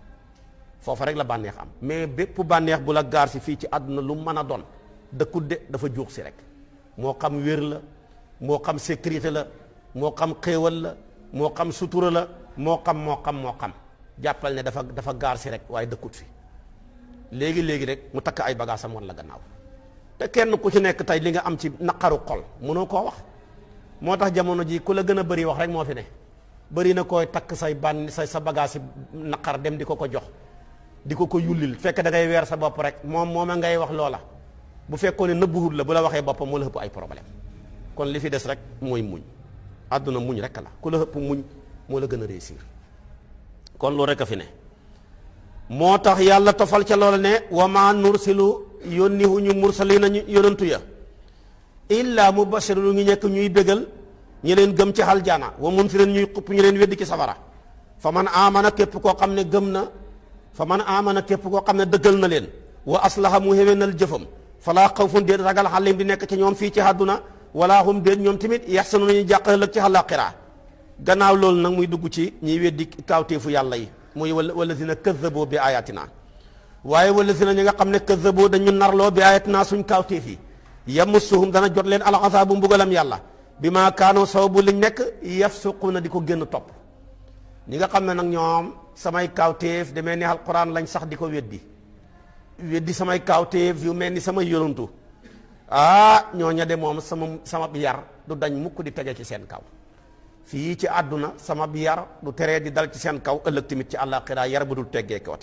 foofa rek la bànneex am mais bépp bànneex bu la gaar si fii ci àdduna lu mën a doon dëkkut de dafa juux si rek moo xam wér la moo xam sécurité la moo xam xéewal la moo xam sutura la moo xam moo xam moo xam jàppal ne dafa dafa gaar si rek waaye dëkkut fi léegi léegi rek mu takk ay bagaasam wan la gannaaw te kenn ku ci nekk tey li nga am ci naqaru xol mënoo koo wax moo tax jamono ji ku la gën a bëri wax rek moo fi ne bëri na koy takk say bànn say sa bagage si naqar dem di ko ko jox di ko ko yullil fekk da ngay weer sa bopp rek moom mooma ngay wax loola bu fekkoon ne nëbbuwut la bu la waxee boppam moo la ëpp ay problème kon li fi des rek mooy muñ àdduna muñ rek la ku la ëpp muñ moo la gën a réussir kon loolu rek a fi ne moo tax yàlla tofal ca loola ne wa ma nursilu yónni wu ñu mursali nañu yonantu ya illa mubashiru ñu nekk ñuy bégal ñi leen gëm ci aljana wa munfirin ñuy xupp ñu leen weddi ci safara fa man amana képp koo xam ne gëm na fa man amana képp koo xam ne dëggal na leen wa aslaha mu xéwénal jëfam falaa xawfun déet ragal xalim di nekk ci ñoom fii ci àdduna wala hum déet ñoom tamit yaxsanu nañu jàq ëllëg ci àllaaxira gannaaw loolu nag muy dugg ci ñiy weddi kaawteefu yàlla yi muy wala wala si na këzzaboo bi ayatina waaye wala si na ñi nga xam ne këzzaboo dañu narloo bi ayatina suñ kaawteef yi yamassuhum dana jot leen alxasaabu mbugalam yàlla bi maa kaanoo sababu liñ nekk yafsuquuna di ko génn topp ñi nga xam ne nag ñoom samay kaawteef demee ni alquran lañ sax di ko weddi weddi samay kaawteef yu mel ni samay yonantu ah ñooña de moom sama sama yar du dañ mukk di tege ci seen kaw fii ci àdduna sama bi yar du teree di dal ci seen kaw ëllëg tamit ci àllaaxira yar bu dul teggee kooti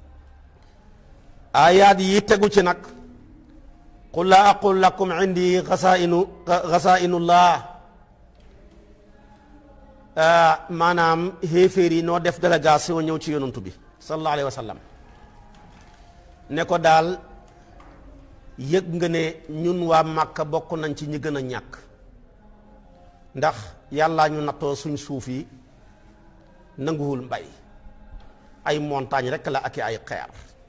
ayaat yi tegu ci nag qul laa aqul lakum indi xasainu xasainullah maanaam xéeféer yi noo def délégation ñëw ci yonantu bi sallallahu alayhi wa sallam ne ko daal yëg nga ne ñun waa Màkka bokk nañ ci ñi gën a ñàkk ndax yàllaa ñu nattoo suñ suuf yi nanguwul mbay ay montagne rek la ak ay xeer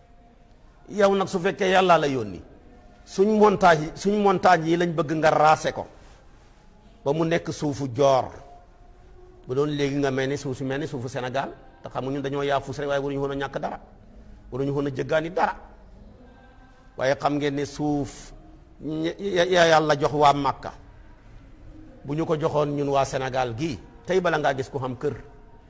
yow nag su fekkee yàllaa la yónni suñ montagne yi suñ montagne yi lañ bëgg nga raase ko ba mu nekk suufu joor bu doon léegi nga mel ni suuf si mel ni suufu Sénégal te xam nga ñun dañoo yaafus rek waaye waruñu woon a ñàkk dara waruñu woon a jëggaani dara waaye xam ngeen ne suuf ya yàlla jox waa Màkka bu ñu ko joxoon ñun waa Sénégal gii tey bala ngaa gis ko xam kër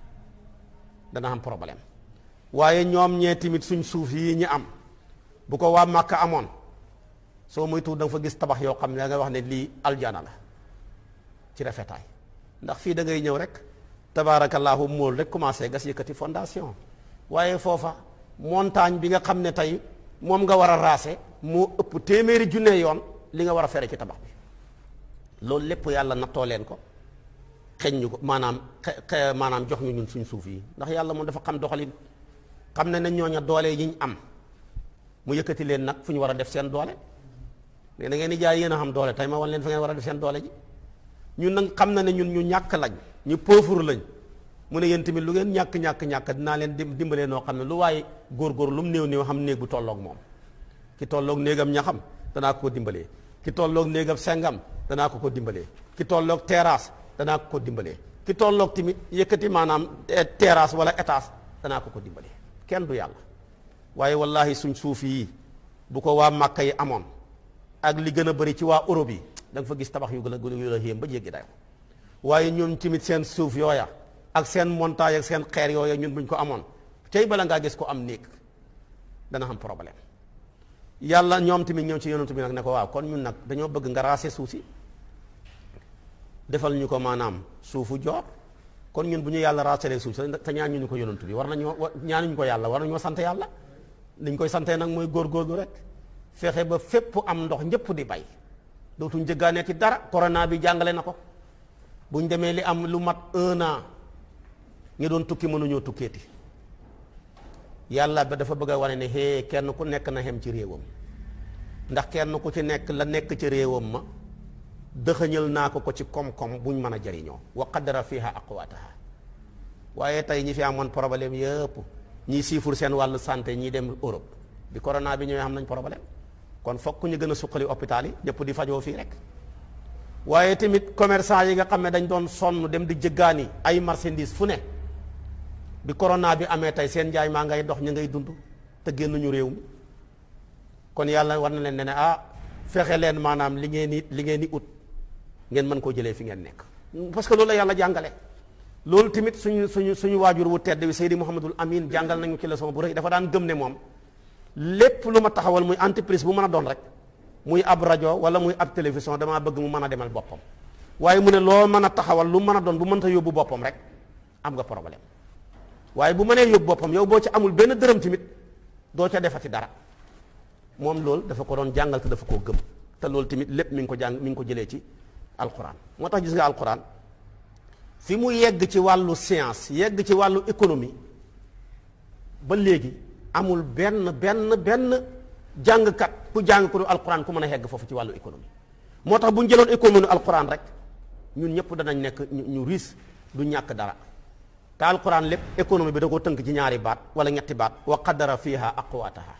dana am problème waaye ñoom ñee tamit suñ suuf yi ñu am bu ko waa Màkka amoon soo moytuwul da nga fa gis tabax yoo xam ne da nga wax ne lii aljana la ci rafetaay ndax fii da ngay ñëw rek tabaarakallaahu mool rek commencé gas yëkkati fondation waaye foofa montagne bi nga xam ne tey moom nga war a raase moo ëpp téeméeri junne yoon li nga war a fere ci tabax bi loolu lépp yàlla nattoo leen ko xeñ ñu ko maanaam xe maanaam jox ñu ñun suñ suuf yi ndax yàlla moom dafa xam doxalin xam ne ne ñooña doole yi ñu am mu yëkkati leen nag fu ñu war a def seen doole mais da ngeen di jaay yéen a xam doole tey ma wan leen fa ngeen war a def seen doole ji ñun nag xam na ne ñun ñu ñàkk lañ ñu pauvre lañ mu ne yéen tamit lu ngeen ñàkk ñàkk ñàkk dinaa leen dimbalee noo xam ne lu waaye góor-góor lu mu néew néew xam néeg bu tolloog moom ki tolloog néegam ñaxam danaa ko ko dimbalee ki tolloog néegam sengam danaa ko ko dimbalee ki tolloog terrasse danaa ko ko dimbalee ki tolloog tamit yëkkati maanaam terrasse wala étage danaa ko ko dimbalee kenn du yàlla waaye wallahi suñ suuf yi bu ko waa Màkka yi amoon ak li gën a bëri ci waa Europe yi da nga fa gis tabax yu gën a yu la yéem ba jéggi dayo waaye ñun tamit seen suuf yooya ak seen montagne ak seen xeer yooya ñun buñ ko amoon tey bala ngaa gis ko am néeg dana am problème yàlla ñoom tamit ñëw ci yonent bi nag ne ko waaw kon ñun nag dañoo bëgg nga raase suuf si defal ñu ko maanaam suufu joor kon ñun bu ñu yàlla raasalee suuf si te ñaan ñu ko yonent bi war nañoo ñaanuñu ko yàlla war nañoo sant yàlla liñ koy santee nag mooy góorgóorlu rek fexe ba fépp am ndox ñëpp di bay dootuñ jëggaanee ci dara corona bi jàngale na ko buñ demee li am lu mat un an ñu doon tukki mënuñoo tukkeeti yàlla ba dafa bëgg a wane ne hee kenn ku nekk na xem ci réewam ndax kenn ku ci nekk la nekk ci réewam ma dëxëñal naa ko ko ci koom-koom buñ mën a jariñoo wa qaddara fiha aqwataha waaye tey ñi fi amoon problème yëpp ñii siifur seen wàllu santé ñii dem Europe bi corona bi ñëwee xam nañ problème kon fokk ñu gën a suqali hôpital yi ñëpp di fajoo fii rek waaye tamit commerçant yi nga xam ne dañ doon sonn dem di jëggaani ay marchandise fu ne bi corona bi amee tey seen njaay maa ngay dox ñu ngay dund te génnuñu réew mi kon yàlla war na leen ne ne ah fexe leen maanaam li ngeen di li ngeen di ut ngeen mën koo jëlee fi ngeen nekk parce que loolu la yàlla jàngale loolu tamit suñu suñu suñu waajur wu tedd bi Seydi Mouhamadul Amin jàngal nañu ci leçon bu rëy dafa daan gëm ne moom lépp lu ma taxawal muy entreprise bu mën a doon rek muy ab rajo wala muy ab télévision damaa bëgg mu mën a demal boppam waaye mu ne loo mën a taxawal lu mën a doon bu mënta yóbbu boppam rek am nga problème waaye bu mënee yóbbu boppam yow boo ci amul benn dërëm tamit doo ca defati dara moom loolu dafa ko doon jàngal te dafa koo gëm te loolu tamit lépp mi ngi ko jàng mi ngi ko jëlee ci alquran moo tax gis nga alquran fi mu yegg ci wàllu science yegg ci wàllu économie ba léegi amul benn benn benn jàngkat ku jàng ko du alquran ku mën a yegg foofu ci wàllu économie moo tax bu ñu jëloon économie alquran rek ñun ñëpp danañ nekk ñu riis du ñàkk dara te alquran lépp économie bi da ko tënk ci ñaari baat wala ñetti baat wa qaddara fiha aqwataha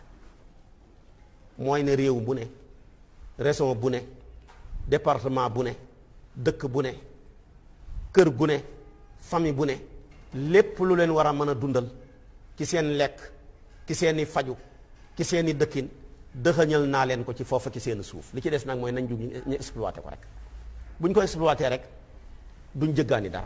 mooy ne réew bu ne région bu ne département bu ne dëkk bu ne kër gu ne famille bu ne lépp lu leen war a mën a dundal ci seen lekk ci seeni faju ci seeni dëkkin dëxëñal naa leen ko ci foofa ci seen suuf li ci des nag mooy nañ jug ñu exploité ko rek bu ñu ko exploité rek duñ jëggaani dara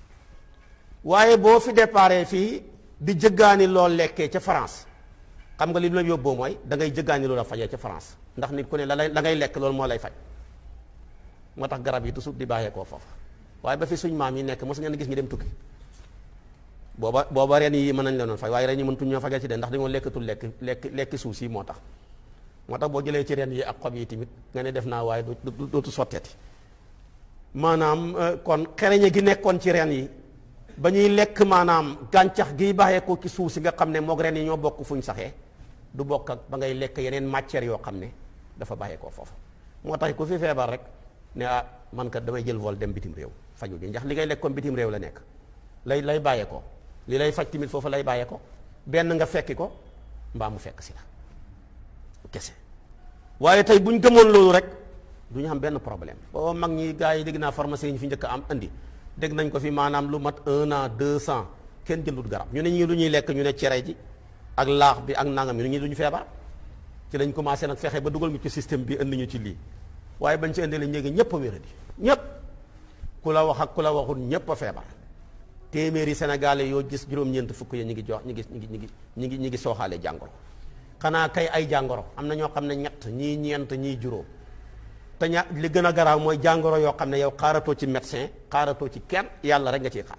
waaye boo fi déparé fii di jëggaani lool lekkee ca France xam nga li la yóbboo mooy da ngay jëggaani loolu a fajee ca France ndax nit ku ne la lay la ngay lekk loolu moo lay faj moo tax garab yi toujours di bàyyee koo foofa waaye ba fi suñ maam yi nekk mos ngeen gis ñu dem tukki booba booba ren yi mën nañ leen fay waaye ren yi mëntuñ ñoo fajal ci de ndax dañoo lekkatul lekk lekk lekki suuf si moo tax moo tax boo jëlee ci ren yi ak xob yi tamit nga ne def naa waaye dootu sotteeti maanaam kon xereñe gi nekkoon ci ren yi ba ñuy lekk maanaam gàncax giy bàyyee ko ci suuf si nga xam ne moog ren yi ñoo bokk fuñ saxee du bokk ak ba ngay lekk yeneen matières yoo xam ne dafa bàyyee koo foofu moo tax ku fi feebar rek ne ah man kat damay jël vol dem bitim réew faju ji ndax li ngay lekk comme bitim réew la nekk lay lay bàyyee ko li lay faj tamit foofu lay bàyyee ko benn nga fekki ko mbaa mu fekk si la kese waaye tey bu ñu gëmoon loolu rek du ñu am benn problème boo mag ñi gars yi dégg naa pharmacie yi ñu fi njëkk am andi dégg nañ ko fi maanaam lu mat un an deux cent kenn jëndut garab ñu ne ñii lu ñuy lekk ñu ne cere ji ak laax bi ak nangam ñu ne ñii du ñu feebar ci lañ commencé nag fexe ba dugal ñu ci système bi indi ñu ci lii waaye bañ ci indi la ñéegi ñëpp a wéradi ñëpp ku la wax ak ku la waxul ñëpp a feebar téeméeri sénégalais yoo gis juróom-ñeent fukk ya ñu ngi jox ñu ngi ñu ngi ñu ngi ñu ngi ñu ngi sooxaale jàngoro xanaa kay ay jàngoro am na ñoo xam ne ñett ñii ñeent ñii juróom te ña li gën a garaaw mooy jàngoro yoo xam ne yow xaaratoo ci médecin xaaratoo ci kenn yàlla rek nga ciy xaar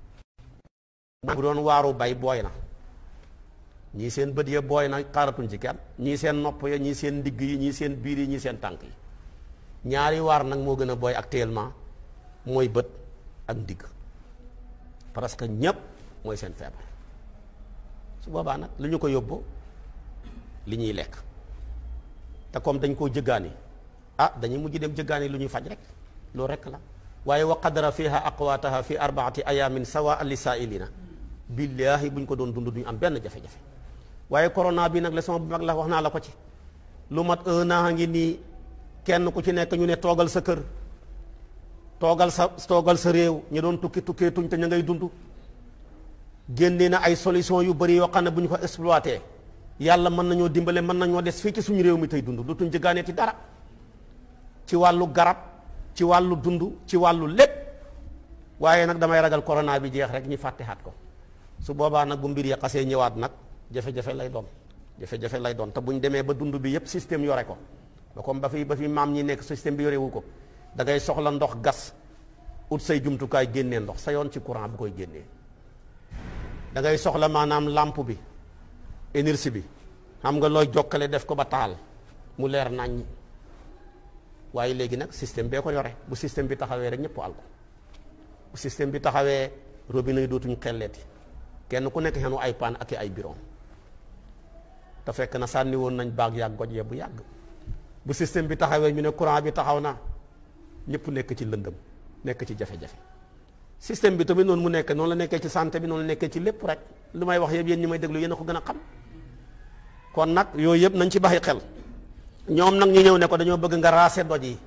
bu doon waaru bay booy na ñii seen bët ya booy na xaaratuñ ci kenn ñii seen nopp ya ñii seen ndigg yi ñii seen biir yi ñii seen tànk yi ñaari waar nag moo gën a booy actuellement mooy bët ak ndigg parce que ñépp mooy seen feebar su boobaa nag lu ñu ko yóbbu li ñuy lekk te comme dañ koo jëggaani ah dañuy mujj dem jëggaani lu ñuy faj rek loolu rek la waaye wa qadara fiha aqwaataha fi arbaati ayamin sawa li saailina billaahi buñ ko doon dund duñu am benn jafe-jafe waaye corona bi nag leçon bu mag la wax naa la ko ci lu mat un an ngi nii kenn ku ci nekk ñu ne toogal sa kër toogal sa toogal sa réew ñu doon tukki tukkee tuñ te ña ngay dund génne na ay solution yu bëri yoo xam ne bu ñu ko exploité yàlla mën nañoo dimbale mën nañoo des fii ci suñu réew mi tey dund dootuñ jëggaanee ci dara ci wàllu garab ci wàllu dund ci wàllu lépp waaye nag damay ragal corona bi jeex rek ñu fàttehaat ko su boobaa nag bu mbir ya xasee ñëwaat nag jafe-jafe lay doon jafe-jafe lay doon te bu ñu demee ba dund bi yépp système yore ko ba comme ba fi ba fi maam ñi nekk système bi yorewu ko da ngay soxla ndox gas ut say jumtukaay génnee ndox sa yoon ci courant bu koy génnee da ngay soxla maanaam lampe bi énergie bi xam nga looy jokkale def ko ba taal mu leer nañ waaye léegi nag système bee ko yore bu système bi taxawee rek ñëpp al ko bu système bi taxawee robinet yi dootuñu xelleeti kenn ku nekk xenu ay paan ak ay biron te fekk na sànni woon nañ baag yàgg goj bu yàgg bu système bi taxawee ñu ne courant bi taxaw na ñëpp nekk ci lëndëm nekk ci jafe-jafe système bi tamit noonu mu nekk noonu la nekkee ci santé bi noonu la nekkee ci lépp rek lu may wax yëpp yéen ñi may déglu yéen a ko gën a xam kon nag yooyu yëpp nañ ci baxi xel ñoom nag ñu ñëw ne ko dañoo bëgg nga raase doj yi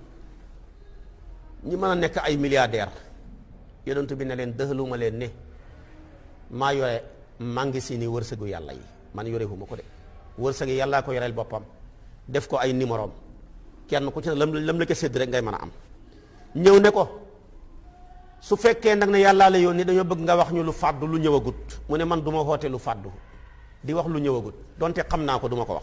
ñi mën a nekk ay milliardaire yonent bi ne leen dëxaluma leen ne maa yore mangi si ni wërsëgu yàlla yi man yorewuma ko de wërsëg yi yàllaa ko yoreel boppam def ko ay numérom kenn ku ci ne lam lam la ko sédd rek ngay mën a am ñëw ne ko su fekkee nag ne yàllaa la yónni dañoo bëgg nga wax ñu lu fàddu lu ñëwagut mu ne man du ma xoote lu fàddu di wax lu ñëwagut donte xam naa ko du ma ko wax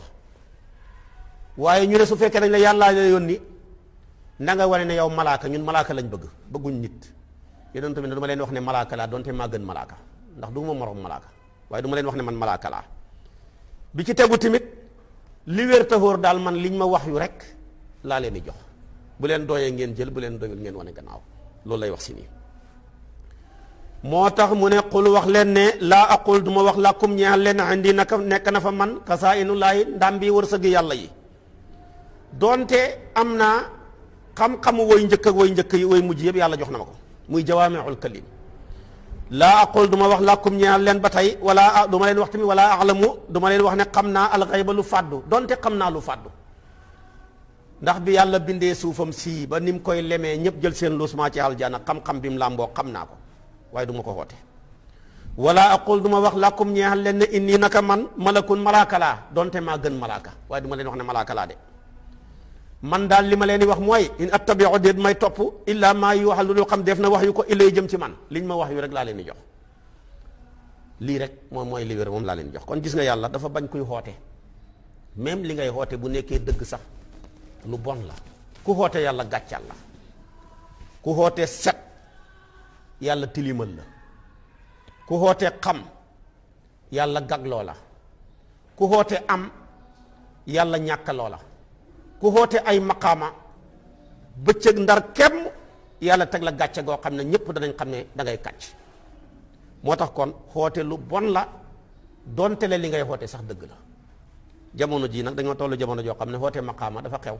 waaye ñu ne su fekkee dañ la yàllaa la yónni na nga wane ne yow malaaka ñun malaaka lañ bëgg bëgguñ nit yonent bi ne du ma leen wax ne malaaka laa donte maa gën malaaka ndax du ma moroom malaaka waaye du ma leen wax ne man malaaka laa bi ci tegu tamit li wér taxóor daal man liñ ma wax yu rek laa leen di jox bu leen dooyee ngeen jël bu leen doyul ngeen wane gannaaw loolu lay wax si nii moo tax mu ne qul wax leen ne laa aqul du ma wax làkkum ñeexal leen indi naka nekk na fa man kasaa inu laay ndam bi wërsëg yàlla yi doonte am naa xam-xamu woy njëkk ak woy njëkk yi woy mujj yëpp yàlla jox na ma ko muy jawaamiul kalim laa aqul du ma wax làkkum ñeexal leen ba tey wala du ma leen wax tamit wala alamu du ma leen wax ne xam naa alxayba lu fàddu doonte xam naa lu fàddu ndax bi yàlla bindee suufam sii ba ni mu koy lemee ñëpp jël seen luusmaa ci aljana xam-xam bi mu làmboo xam naa ko waaye du ma ko xoote wala aqul du ma wax làkkum ñeexal leen ne inni naka man malakun malaaka laa donte maa gën malaaka waaye du ma leen wax ne malaaka laa de man daal li ma leen di wax mooy in attabiu déet may topp illa maa yu waxal lu dul xam def na wax yu ko illay jëm ci man liñ ma wax yu rek laa leen di jox lii rek moom mooy li wér moom laa leen di jox kon gis nga yàlla dafa bañ kuy xoote même li ngay xoote bu nekkee dëgg sax lu bon la ku xoote yàlla gàccal la ku xoote set yàlla tilimal la ku xoote xam yàlla gagloo la ku xoote am yàlla ñàkkaloo la ku xoote ay maqaama bëccëg ndar kem yàlla teg la gàcce goo xam ne ñëpp danañ xam ne da ngay kàcc moo tax kon xoote lu bon la donte le li ngay xoote sax dëgg la jamono jii nag dañoo tollu jamono joo xam ne xoote maqaama dafa xew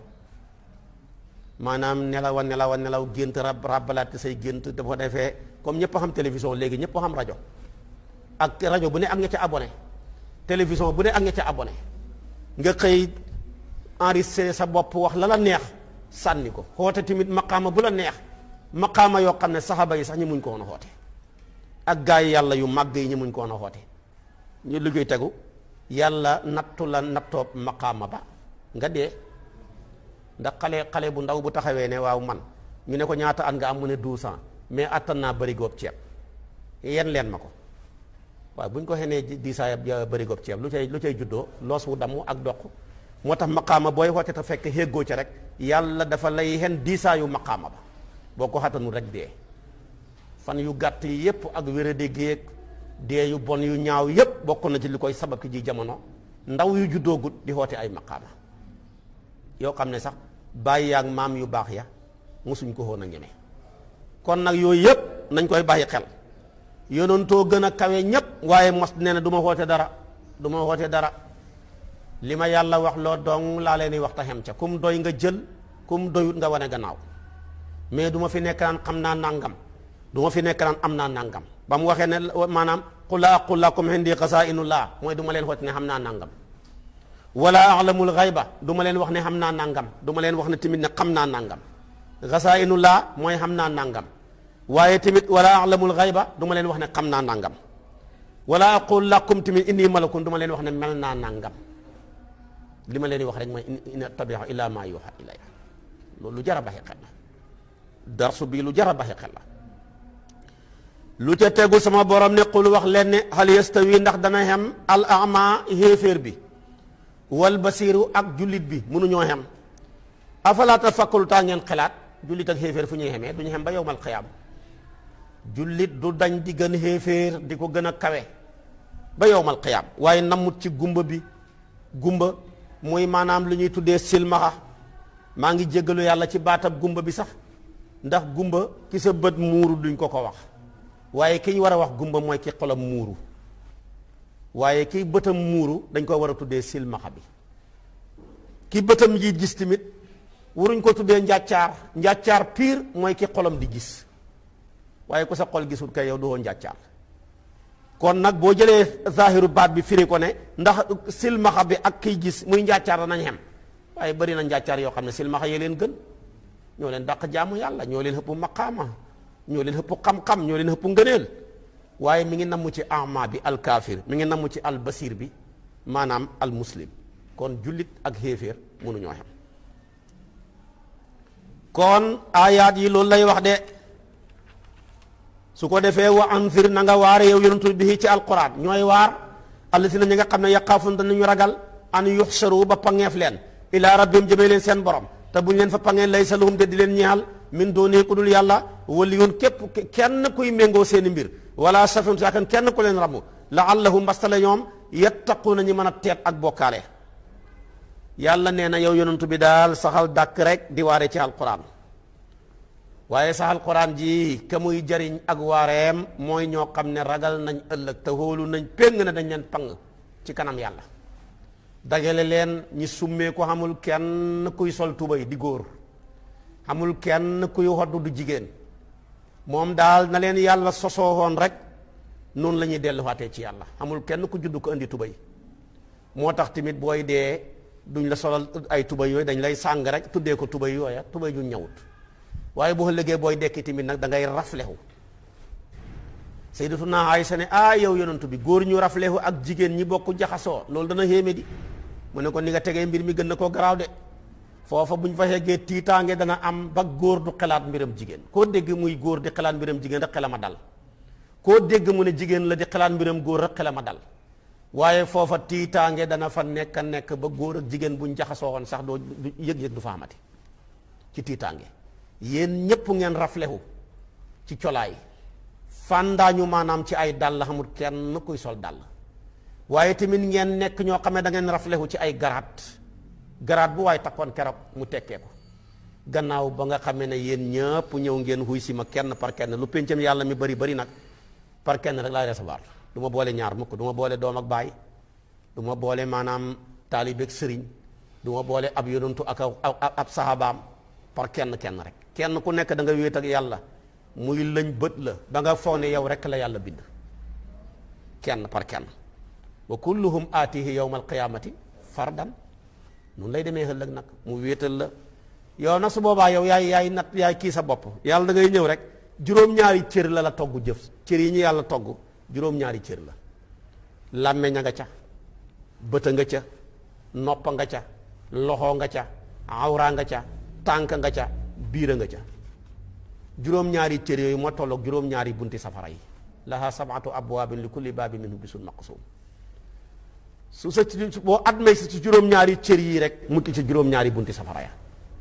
maanaam nelaw a nelaw a nelaw gént rab rabalaat say gént dafa defee comme ñëpp xam télévision léegi ñëpp xam rajo ak rajo bu ne ak nga ca abonné télévision bu ne ak nga ca abonné nga xëy enregistré sa bopp wax la la neex sànni ko xoote tamit maqaama bu la neex maqaama yoo xam ne saxaaba yi sax ñu muñ ko woon a xoote ak gaa yi yàlla yu màgg yi ñu muñ ko woon a xoote ñu liggéey tegu yàlla nattu la nattoob maqaama ba nga dee ndax xale xale bu ndaw bu taxawee ne waaw man ñu ne ko ñaata at nga am mu ne douze ans mais attan naa bëri góob ceeb yen leen ma ko waaw bu ñu ko xenee diisaay bëri góob ceeb lu cay lu cay juddoo loos wu damm ak doq moo tax maqaama booy xoote te fekk xéggoo ca rek yàlla dafa lay xen diisaayu maqaama ba boo ko xattanul rek dee fan yu gàtt yi yépp ak wéradi géeg dee yu bon yu ñaaw yépp bokk na ci li koy sabab ki ji jamono ndaw yu juddoogut di xoote ay maqaama yoo xam ne sax bàyyi yaag maam yu baax ya mosuñ ko woon a ñeme kon nag yooyu yépp nañ koy bàyyi xel yonentoo gën a kawe ñépp waaye mos nee na du ma xoote dara du ma xoote dara li ma yàlla wax loo dong laa leen di wax ta xem ca kum doy nga jël kum doyut nga wane gannaaw mais du ma fi nekk naan xam naa nangam du ma fi nekk naan am naa nangam ba mu waxee ne maanaam qula aqul lakum indi xasaa'inullah mooy du ma leen xoote ne xam naa nangam wala alamul xayba du ma leen wax ne xam naa nangam du ma leen wax ne tamit ne xam naa nangam xasaa'inullah mooy xam naa nangam waaye tamit wala alamul xayba du ma leen wax ne xam naa nangam wala aqul lakum tamit inni malakun du ma leen wax ne mel naa nangam li ma leen di wax rek mooy in attabi'u illa ma yuha ilayya loolu lu jar a baxi xel la darsu bii lu jar a baxi xel la lu ca tegu sama borom ne qul wax leen ne hal yastawi ndax dana xem al ama xéeféer bi wal basiru ak jullit bi mënuñoo xem afala tafakkaru taa ngeen xelaat jullit ak xéeféer fu ñuy xemee duñu xem ba yowmal xiyaam jullit du dañ di gën xéeféer di ko gën a kawe ba yowmal xiyaam waaye namut ci gumba bi gumba muy maanaam lu ñuy tuddee silmaxa maa ngi jéggalu yàlla ci baatab gumba bi sax ndax gumba ki sa bët muuru duñ ko ko wax waaye ki ñu war a wax gumba mooy ki xolam muuru waaye ki bëtam muuru dañ ko war a tuddee silmaxa bi ki bëtam yi gis tamit waruñ ko tuddee njàccaar njàccaar pire mooy ki xolam di gis waaye ku sa xol gisul kay yow doo njàccaar kon nag boo jëlee zahiru baat bi firi ko ne ndax silmaxa bi ak kiy gis muy njàccaar danañ xem waaye bari na njàccaar yoo xam ne silmaxa yee leen gën ñoo leen dàq jaamu yàlla ñoo leen xëpp maqaama ñoo leen xëpp xam-xam ñoo leen xëpp ngëneel waaye mi ngi namm ci ama bi al kaafir mi ngi namm ci al basir bi maanaam al muslim kon jullit ak xéeféer mënuñoo xem kon ayaat yi loolu lay wax de su ko defee wa anzir na nga waare yow yonentu bi ci alquran ñooy waar allasina ñi nga xam ne yaqaafun danañu ragal an yuxsaru ba pangeef leen ila rabbihim jëmee leen seen borom te buñ leen fa pangee laysa lahum de di leen ñeexal min dooni ku dul yàlla waliyun képp kenn kuy méngoo seeni mbir wala safin saakan kenn ku leen ramu laallahum mbastale ñoom yattaquuna ñi mën a teet ak bokkaale yàlla nee na yow yonentu bi daal saxal dàkk rek di waare ci alquran waaye sa alquran ji ka muy jariñ ak waareem mooy ñoo xam ne ragal nañ ëllëg te hóolu nañ péng na dañ leen pang ci kanam yàlla dajale leen ñi summee ko xamul kenn kuy sol tubay di góor xamul kenn kuy hoddu du jigéen moom daal na leen yàlla sosoowoon rek noonu la ñuy delluwaatee ci yàlla xamul kenn ku judd ko indi tubay moo tax tamit booy dee duñ la solal ay tubay yooyu dañ lay sàng rek tuddee ko tubay yooya tubay ju ñëwut waaye boo ëllëgee booy dekki tamit nag da ngay raflehu sayyidatuna Aysa ne ah yow yonantu bi góor ñu raflehu ak jigéen ñi bokk jaxasoo loolu dana xéeme di mu ne ko ni nga tegee mbir mi gën na koo garaaw de foofa buñ fa yeggee tiitaange dana am ba góor du xelaat mbiram jigéen koo dégg muy góor di xelaat mbiram jigéen rek xelama dal koo dégg mu ne jigéen la di xelaat mbiram góor rek xelama dal waaye foofa tiitaange dana fa nekk nekk ba góor ak jigéen buñ jaxasoo woon sax doo yëg-yëg du fa amati ci tiitaange yéen ñépp ngeen raflehu ci colaay fàndaañu maanaam ci ay dàll xamul kenn kuy sol dàll waaye tamit ngeen nekk ñoo xam ne da ngeen raflehu ci ay garaat garaat bu waaye takkoon keroog mu tekkee ko gannaaw ba nga xamee ne yéen ñëpp ñëw ngeen xuy si ma kenn par kenn lu péncam yàlla mi bari bari nag par kenn rek laay recevoir du ma boole ñaar mukk du ma boole doom ak baay du ma boole maanaam taalibeeg sëriñ du ma boole ab yonantu ak ab sahabaam par kenn kenn rek kenn ku nekk da nga wéet ak yàlla muy lëñ bët la ba nga foog ne yow rek la yàlla bind kenn par kenn wa kulluhum aatihi yawma alqiyamati fardan nun lay demee ëllëg nag mu wéetal la yow nag su boobaa yow yaay yaay nat yaay kii sa bopp yàlla da ngay ñëw rek juróom-ñaari cër la la togg jëf cër yi ñu yàlla togg juróom-ñaari cër la làmmeñ a nga ca bëta nga ca noppa nga ca loxo nga ca awra nga ca tànk nga ca biira nga ca juróom-ñaari cër yooyu moo tolloog juróom-ñaari bunti safara yi laha sabatu abwaabin li kulli baabin minhum bisun maqsum su sa boo admee si ci juróom-ñaari cër yi rek mucc ci juróom-ñaari bunti safara ya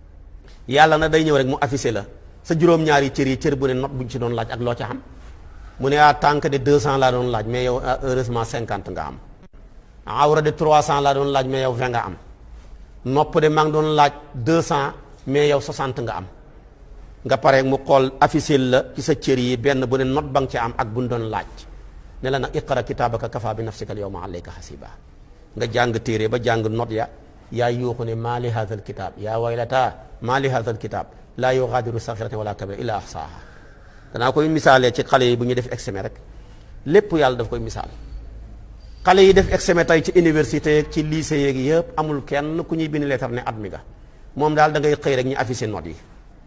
yàlla na day ñëw rek mu affiché la sa juróom-ñaari cër yi cër bu ne not buñ ci doon laaj ak loo ca xam mu ne ah tànk de 200 laa doon laaj mais yow heureusement 50 nga am awra de 300 laa doon laaj mais yow 20 nga am nopp de maa ngi doon laaj 200 mais yow 60 nga am nga pare mu xool affiché la ci sa cër yi benn bu ne not ba nga ci am ak bu ñu doon laaj ne la nag iqra kitaabaka kafa bi nafsika al yawma alayka hasiba nga jàng téere ba jàng not ya yaa yuuxu ne maa li haadha al kitaab yaa waylata maa li haadha al kitaab laa yugaadiru saxiratan wala kabira illa ahsaaha danaa koy misaalee ci xale yi bu ñuy def examen rek lépp yàlla daf koy misaal xale yi def examen tey ci université yeeg ci lycée yeeg yëpp amul kenn ku ñuy bind leetar ne at mi nga moom daal da ngay xëy rek ñu affiché notes yi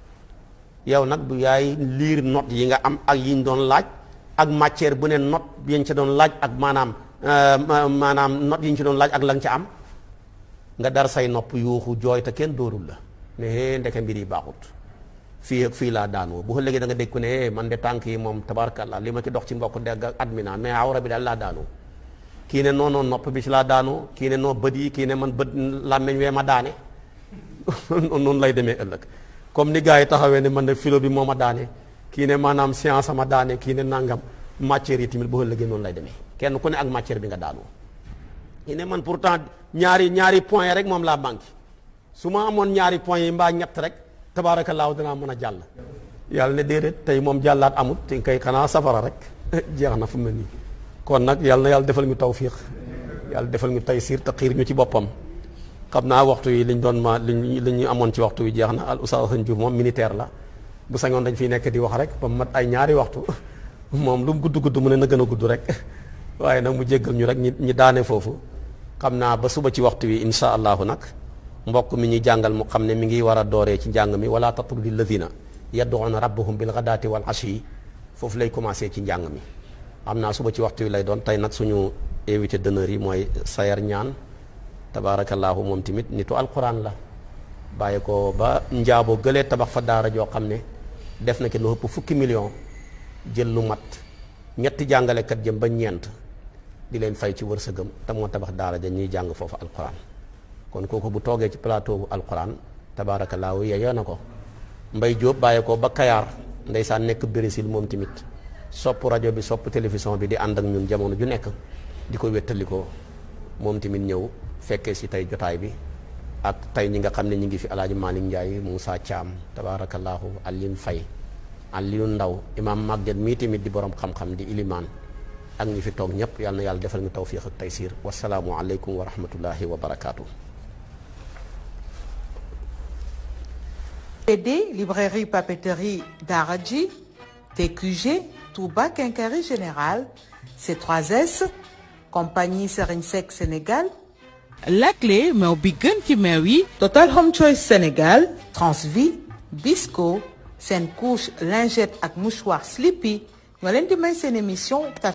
yow nag du yaay liir notes yi nga am ak yi ñu doon laaj ak matière bu ne note yi ñu ci doon laaj ak maanaam maanaam notes yi ñu ci doon laaj ak la nga ca am nga dar say nopp yuuxu jooy te kenn dóorul la ne hee ndeke mbir yi baaxut fii ak fii laa daanoo bu ëllëgee da nga dégg ko ne hee man de tànk yi moom tabarkalla li ma ci dox ci mbokk dégg ak admina mais awra bi daal laa daanoo kii ne non non nopp bi ci laa daanoo kii ne noo bët yi kii ne man bët làmmeñ wee ma daane noonu lay demee ëllëg comme ni gars yi taxawee ne man ne philo bi moo ma daane kii ne maanaam science ma daane kii ne nangam matière yi tamit bu ëllëgee noonu lay demee kenn ku ne ak matière bi nga daanoo kii ne man pourtant ñaari ñaari point rek moom laa manqué su ma amoon ñaari point yi mbaa ñett rek tabaarakallaahu danaa mën a jàll yàlla ne déedéet tey moom jàllaat amut te kay xanaa safara rek jeex na fu mu ne nii kon nag yàlla na yàlla defal ñu tawfiq yàlla defal ñu taysiir te xiir ñu ci boppam xam naa waxtu yi liñ doon ma liñ li ñu amoon ci waxtu wi jeex na al oustaz Sëñ Diouf moom militaire la bu sañoon dañ fiy nekk di wax rek ba mu mat ay ñaari waxtu moom lu mu gudd gudd mu ne na gën a gudd rek waaye nag mu jéggal ñu rek ñi ñi daane foofu xam naa ba suba ci waxtu wi insha allahu nag mbokk mi ñuy jàngal mu xam ne mi ngi war a dooree ci njàng mi wala tatrudi alladina yad'una rabbahum bil ghadaati wal ashi foofu lay commencé ci njàng mi xam naa suba ci waxtu wi lay doon tey nag suñu invité d'honneur yi mooy Sayer ñaan tabaarakallaahu moom tamit nitu alquran la bàyyi ko ba njaabo gëlee tabax fa daara joo xam ne def na ki lu ëpp fukki million jël lu mat ñetti jàngalekat jëm ba ñeent di leen fay ci wërsëgam te moo tabax daara ja ñuy jàng foofu alquran kon kooku bu toogee ci plateau bu alquran tabaarakallaahu yeyoo na ko mbay jóob bàyyi ko ba kayaar ndeysaan nekk Brésil moom tamit sopp rajo bi sopp télévision bi di ànd ak ñun jamono ju nekk di ko wéttalikoo moom tamit ñëw fekkee si tey jotaay bi ak tey ñi nga xam ne ñi ngi fi alaaji Malick Ndiaye Moussa Thiam tabaarakallaahu Aline Faye Aliou Ndaw imaam Maguette mii tamit di borom xam-xam di ilimaan ak ñi fi toog ñëpp yal na yàlla defal ñu tawfiq ak taysiir wasalaamu aleykum wa rahmatullahi wa barakaatu. BD librairie papeterie Daradji TQG Touba Quincaillerie Générale C3S compagnie Serigne Seck Sénégal Laclé meew bi gën ci meew yi Total Home Choice Sénégal Transvie Bisco seen couche lingette ak mouchoir Sleepy ñoo leen di may seen émission